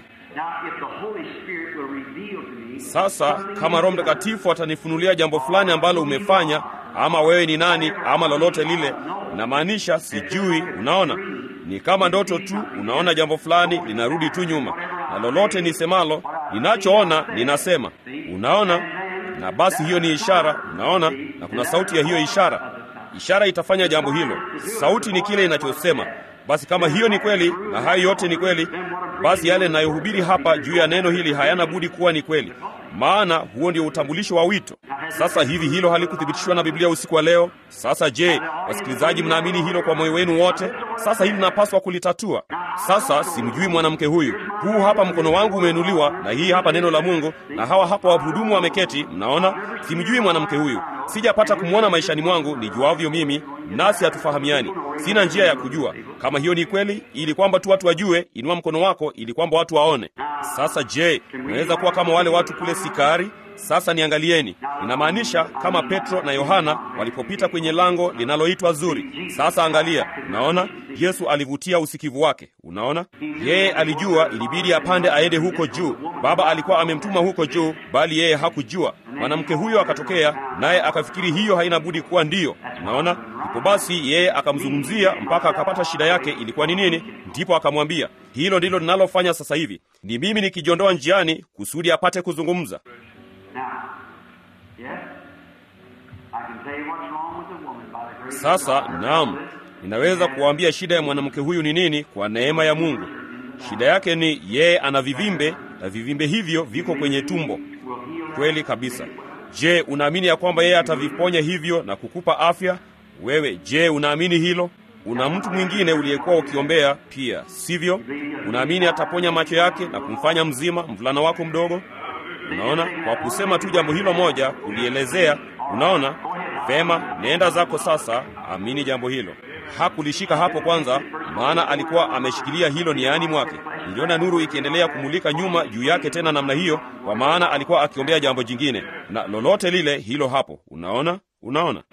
Sasa kama Roho Mtakatifu atanifunulia jambo fulani ambalo umefanya, ama wewe ni nani, ama lolote lile, inamaanisha sijui. Unaona, ni kama ndoto tu. Unaona jambo fulani linarudi tu nyuma, na lolote nisemalo, ninachoona ninasema. Unaona, na basi hiyo ni ishara. Unaona, na kuna sauti ya hiyo ishara. Ishara itafanya jambo hilo. Sauti ni kile inachosema. Basi kama hiyo ni kweli na hayo yote ni kweli, basi yale ninayohubiri hapa juu ya neno hili hayana budi kuwa ni kweli, maana huo ndio utambulisho wa wito. Sasa hivi hilo halikuthibitishwa na Biblia usiku wa leo. Sasa je, wasikilizaji, mnaamini hilo kwa moyo wenu wote? Sasa hili napaswa kulitatua. Sasa simjui mwanamke huyu. Huu hapa mkono wangu umeinuliwa, na hii hapa neno la Mungu, na hawa hapa wahudumu wameketi. Mnaona, simjui mwanamke huyu, sijapata kumwona maishani mwangu nijuavyo mimi, nasi hatufahamiani. Sina njia ya kujua kama hiyo ni kweli, ili kwamba tu watu wajue. Inua mkono wako ili kwamba watu waone. Sasa je, unaweza kuwa kama wale watu kule Sikari? Sasa niangalieni, inamaanisha kama Petro na Yohana walipopita kwenye lango linaloitwa Zuri. Sasa angalia, unaona Yesu alivutia usikivu wake. Unaona, yeye alijua ilibidi apande aende huko juu. Baba alikuwa amemtuma huko juu, bali yeye hakujua. Mwanamke huyo akatokea, naye akafikiri hiyo haina budi kuwa ndiyo. Unaona, ndipo basi yeye akamzungumzia mpaka akapata shida yake ilikuwa ni nini. Ndipo akamwambia, hilo ndilo ninalofanya sasa hivi, ni mimi nikijiondoa njiani kusudi apate kuzungumza. Sasa naam, ninaweza kuwaambia shida ya mwanamke huyu ni nini kwa neema ya Mungu. Shida yake ni yeye ana vivimbe na vivimbe hivyo viko kwenye tumbo. Kweli kabisa. Je, unaamini ya kwamba yeye ataviponya hivyo na kukupa afya? Wewe je, unaamini hilo? Una mtu mwingine uliyekuwa ukiombea pia, sivyo? Unaamini ataponya macho yake na kumfanya mzima mvulana wako mdogo? Unaona, kwa kusema tu jambo hilo moja, kulielezea. Unaona vema, nenda zako sasa, amini jambo hilo. Hakulishika hapo kwanza, maana alikuwa ameshikilia hilo niani mwake. Niliona nuru ikiendelea kumulika nyuma juu yake tena namna hiyo, kwa maana alikuwa akiombea jambo jingine, na lolote lile hilo hapo. Unaona, unaona,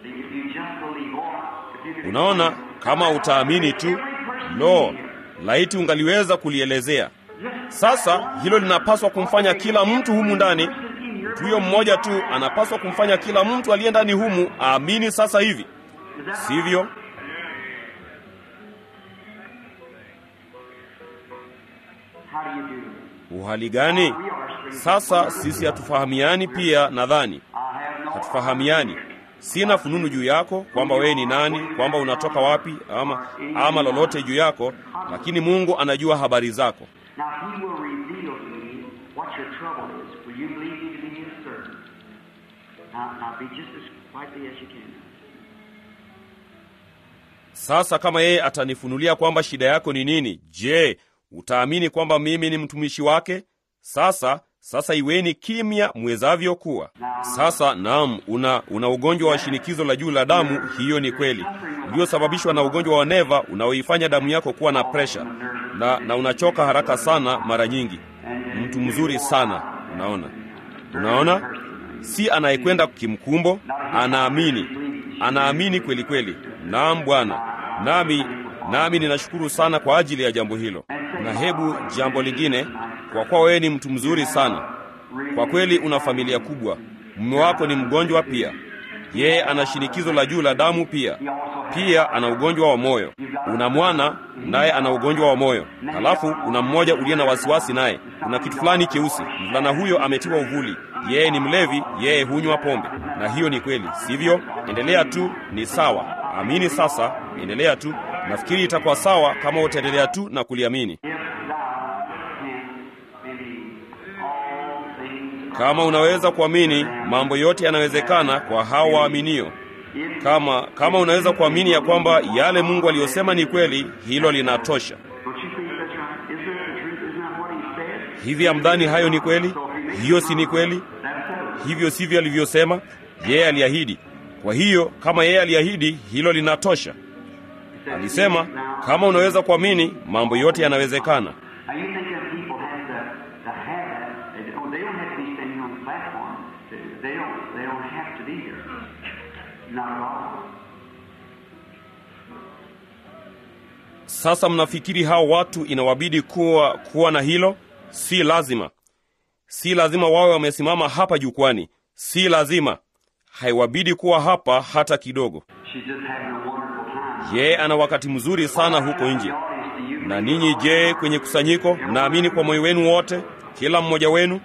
unaona, kama utaamini tu. Lo, laiti ungaliweza kulielezea. Sasa hilo linapaswa kumfanya kila mtu humu ndani, mtu huyo mmoja tu anapaswa kumfanya kila mtu aliye ndani humu aamini sasa hivi, sivyo? Uhali gani? Sasa sisi hatufahamiani pia, nadhani hatufahamiani. Sina fununu juu yako kwamba wewe ni nani, kwamba unatoka wapi, ama ama lolote juu yako, lakini Mungu anajua habari zako. Sasa kama yeye atanifunulia kwamba shida yako ni nini, je, utaamini kwamba mimi ni mtumishi wake? Sasa sasa iweni kimya mwezavyo kuwa. Sasa naam, una una ugonjwa wa shinikizo la juu la damu. Hiyo ni kweli, uliosababishwa na ugonjwa wa neva unaoifanya damu yako kuwa na presha na, na unachoka haraka sana mara nyingi. Mtu mzuri sana, unaona, unaona, si anayekwenda kimkumbo, anaamini, anaamini kweli kweli. Naam Bwana, nami nami ninashukuru sana kwa ajili ya jambo hilo. Na hebu jambo lingine, kwa kuwa wewe ni mtu mzuri sana, kwa kweli una familia kubwa, mume wako ni mgonjwa pia, yeye ana shinikizo la juu la damu pia, pia ana ugonjwa wa moyo. Una mwana naye ana ugonjwa wa moyo, halafu una mmoja uliye na wasiwasi naye, una kitu fulani cheusi. Mvulana huyo ametiwa uvuli, yeye ni mlevi, yeye hunywa pombe, na hiyo ni kweli, sivyo? Endelea tu, ni sawa. Amini sasa, endelea tu. Nafikiri itakuwa sawa kama utaendelea tu na kuliamini. Kama unaweza kuamini, mambo yote yanawezekana kwa hao waaminio. Kama kama unaweza kuamini ya kwamba yale Mungu aliyosema ni kweli, hilo linatosha. Hivi amdhani hayo ni kweli? Hiyo si ni kweli? Hivyo sivyo alivyosema yeye, aliahidi. Kwa hiyo kama yeye aliahidi, hilo linatosha. Alisema kama unaweza kuamini, mambo yote yanawezekana. Sasa mnafikiri hao watu inawabidi kuwa kuwa na hilo? Si lazima, si lazima wawe wamesimama hapa jukwani, si lazima, haiwabidi kuwa hapa hata kidogo. Yeye ana wakati mzuri sana huko nje. Na ninyi je, kwenye kusanyiko mnaamini kwa moyo wenu wote, kila mmoja wenu?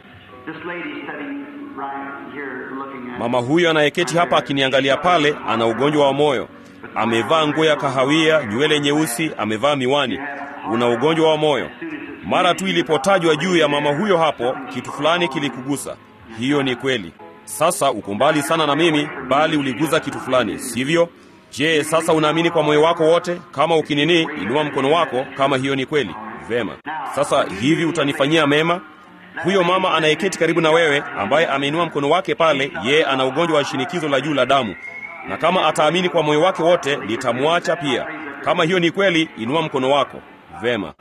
Mama huyo anayeketi hapa akiniangalia pale ana ugonjwa wa moyo, amevaa nguo ya kahawia, nywele nyeusi, amevaa miwani. Una ugonjwa wa moyo. Mara tu ilipotajwa juu ya mama huyo hapo, kitu fulani kilikugusa. Hiyo ni kweli. Sasa uko mbali sana na mimi, bali uliguza kitu fulani, sivyo? Je, sasa unaamini kwa moyo wako wote? Kama ukinini, inua mkono wako kama hiyo ni kweli. Vema. Sasa hivi utanifanyia mema? Huyo mama anayeketi karibu na wewe ambaye ameinua mkono wake pale, yeye ana ugonjwa wa shinikizo la juu la damu, na kama ataamini kwa moyo wake wote litamwacha pia. Kama hiyo ni kweli, inua mkono wako. Vema.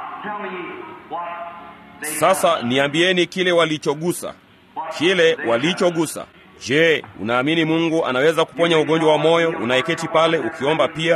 Sasa niambieni kile walichogusa, kile walichogusa. Je, unaamini Mungu anaweza kuponya ugonjwa wa moyo unayeketi pale ukiomba pia?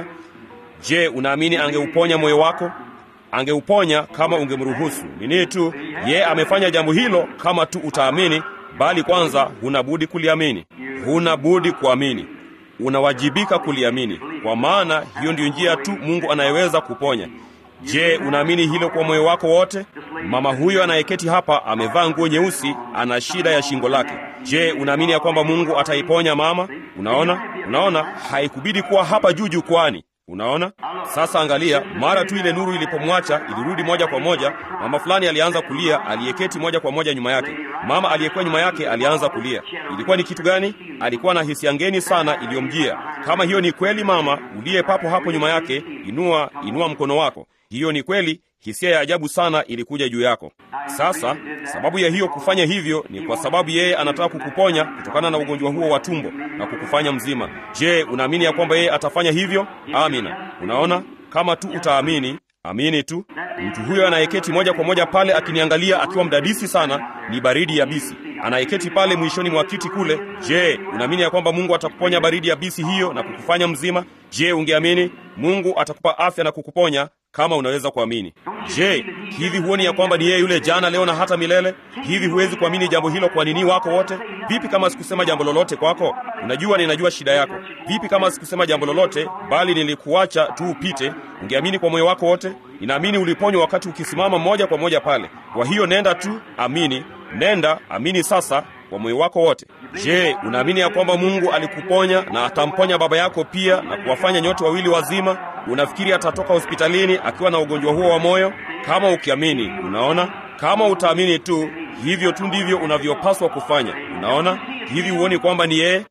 Je, unaamini angeuponya moyo wako? Angeuponya kama ungemruhusu. Nini tu, ye amefanya jambo hilo kama tu utaamini, bali kwanza huna budi kuliamini. Huna budi kuamini, unawajibika kuliamini, kwa maana hiyo ndiyo njia tu Mungu anayeweza kuponya. Je, unaamini hilo kwa moyo wako wote? Mama huyo anayeketi hapa amevaa nguo nyeusi, ana shida ya shingo lake. Je, unaamini ya kwamba Mungu ataiponya mama? Unaona, unaona, haikubidi kuwa hapa juu jukwani. Unaona sasa, angalia, mara tu ile nuru ilipomwacha ilirudi moja kwa moja. Mama fulani alianza kulia, aliyeketi moja kwa moja nyuma yake. Mama aliyekuwa nyuma yake alianza kulia. Ilikuwa ni kitu gani? Alikuwa na hisia ngeni sana iliyomjia. Kama hiyo ni kweli, mama uliye papo hapo nyuma yake, inua inua mkono wako. Hiyo ni kweli, hisia ya ajabu sana ilikuja juu yako. Sasa sababu ya hiyo kufanya hivyo ni kwa sababu yeye anataka kukuponya kutokana na ugonjwa huo wa tumbo na kukufanya mzima. Je, unaamini ya kwamba yeye atafanya hivyo? Amina. Unaona, kama tu utaamini, amini tu. Mtu huyo anayeketi moja kwa moja pale akiniangalia akiwa mdadisi sana, ni baridi yabisi, anayeketi pale mwishoni mwa kiti kule. Je, unaamini ya kwamba Mungu atakuponya baridi yabisi hiyo na kukufanya mzima? Je, ungeamini Mungu atakupa afya na kukuponya kama unaweza kuamini. Je, hivi huoni ya kwamba ni yeye yule jana, leo na hata milele? Hivi huwezi kuamini jambo hilo kwa nini wako wote? Vipi kama sikusema jambo lolote kwako? Unajua, ninajua shida yako. Vipi kama sikusema jambo lolote, bali nilikuacha tu upite? Ungeamini kwa moyo wako wote? Ninaamini uliponywa wakati ukisimama moja kwa moja pale. Kwa hiyo nenda tu, amini. Nenda amini sasa kwa moyo wako wote. Je, unaamini ya kwamba Mungu alikuponya na atamponya baba yako pia na kuwafanya nyote wawili wazima? Unafikiri atatoka hospitalini akiwa na ugonjwa huo wa moyo? Kama ukiamini, unaona, kama utaamini tu, hivyo tu ndivyo unavyopaswa kufanya. Unaona, hivi huoni kwamba ni yeye?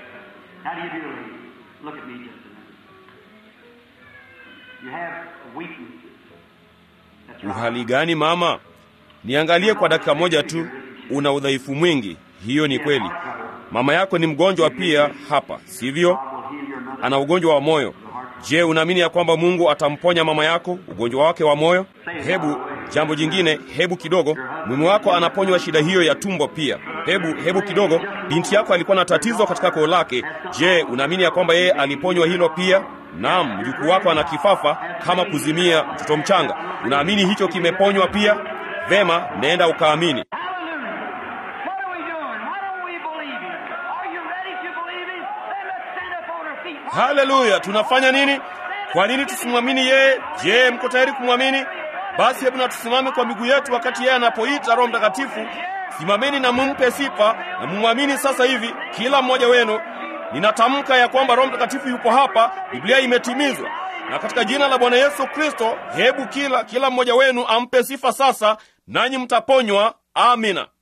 Uhali gani mama? Niangalie kwa dakika moja tu. Una udhaifu mwingi. Hiyo ni kweli. Mama yako ni mgonjwa pia hapa, sivyo? Ana ugonjwa wa moyo. Je, unaamini ya kwamba Mungu atamponya mama yako ugonjwa wake wa moyo? Hebu jambo jingine, hebu kidogo, mume wako anaponywa shida hiyo ya tumbo pia. hebu hebu kidogo, binti yako alikuwa na tatizo katika koo lake. Je, unaamini ya kwamba yeye aliponywa hilo pia? Naam, mjukuu wako ana kifafa kama kuzimia mtoto mchanga. Unaamini hicho kimeponywa pia? Vema, nenda ukaamini. Hallelujah. What are we doing? Why don't we believe him? Are you ready to believe him? Then let's stand up on our feet. Haleluya! Tunafanya nini? Kwa nini tusimwamini yeye? Je, mko tayari kumwamini? Basi hebu na tusimame kwa miguu yetu wakati yeye anapoita Roho Mtakatifu. Simameni na mumpe sifa na mumwamini sasa hivi, kila mmoja wenu. Ninatamka ya kwamba Roho Mtakatifu yupo hapa, Biblia imetimizwa, na katika jina la Bwana Yesu Kristo, hebu kila kila mmoja wenu ampe sifa sasa, nanyi mtaponywa. Amina.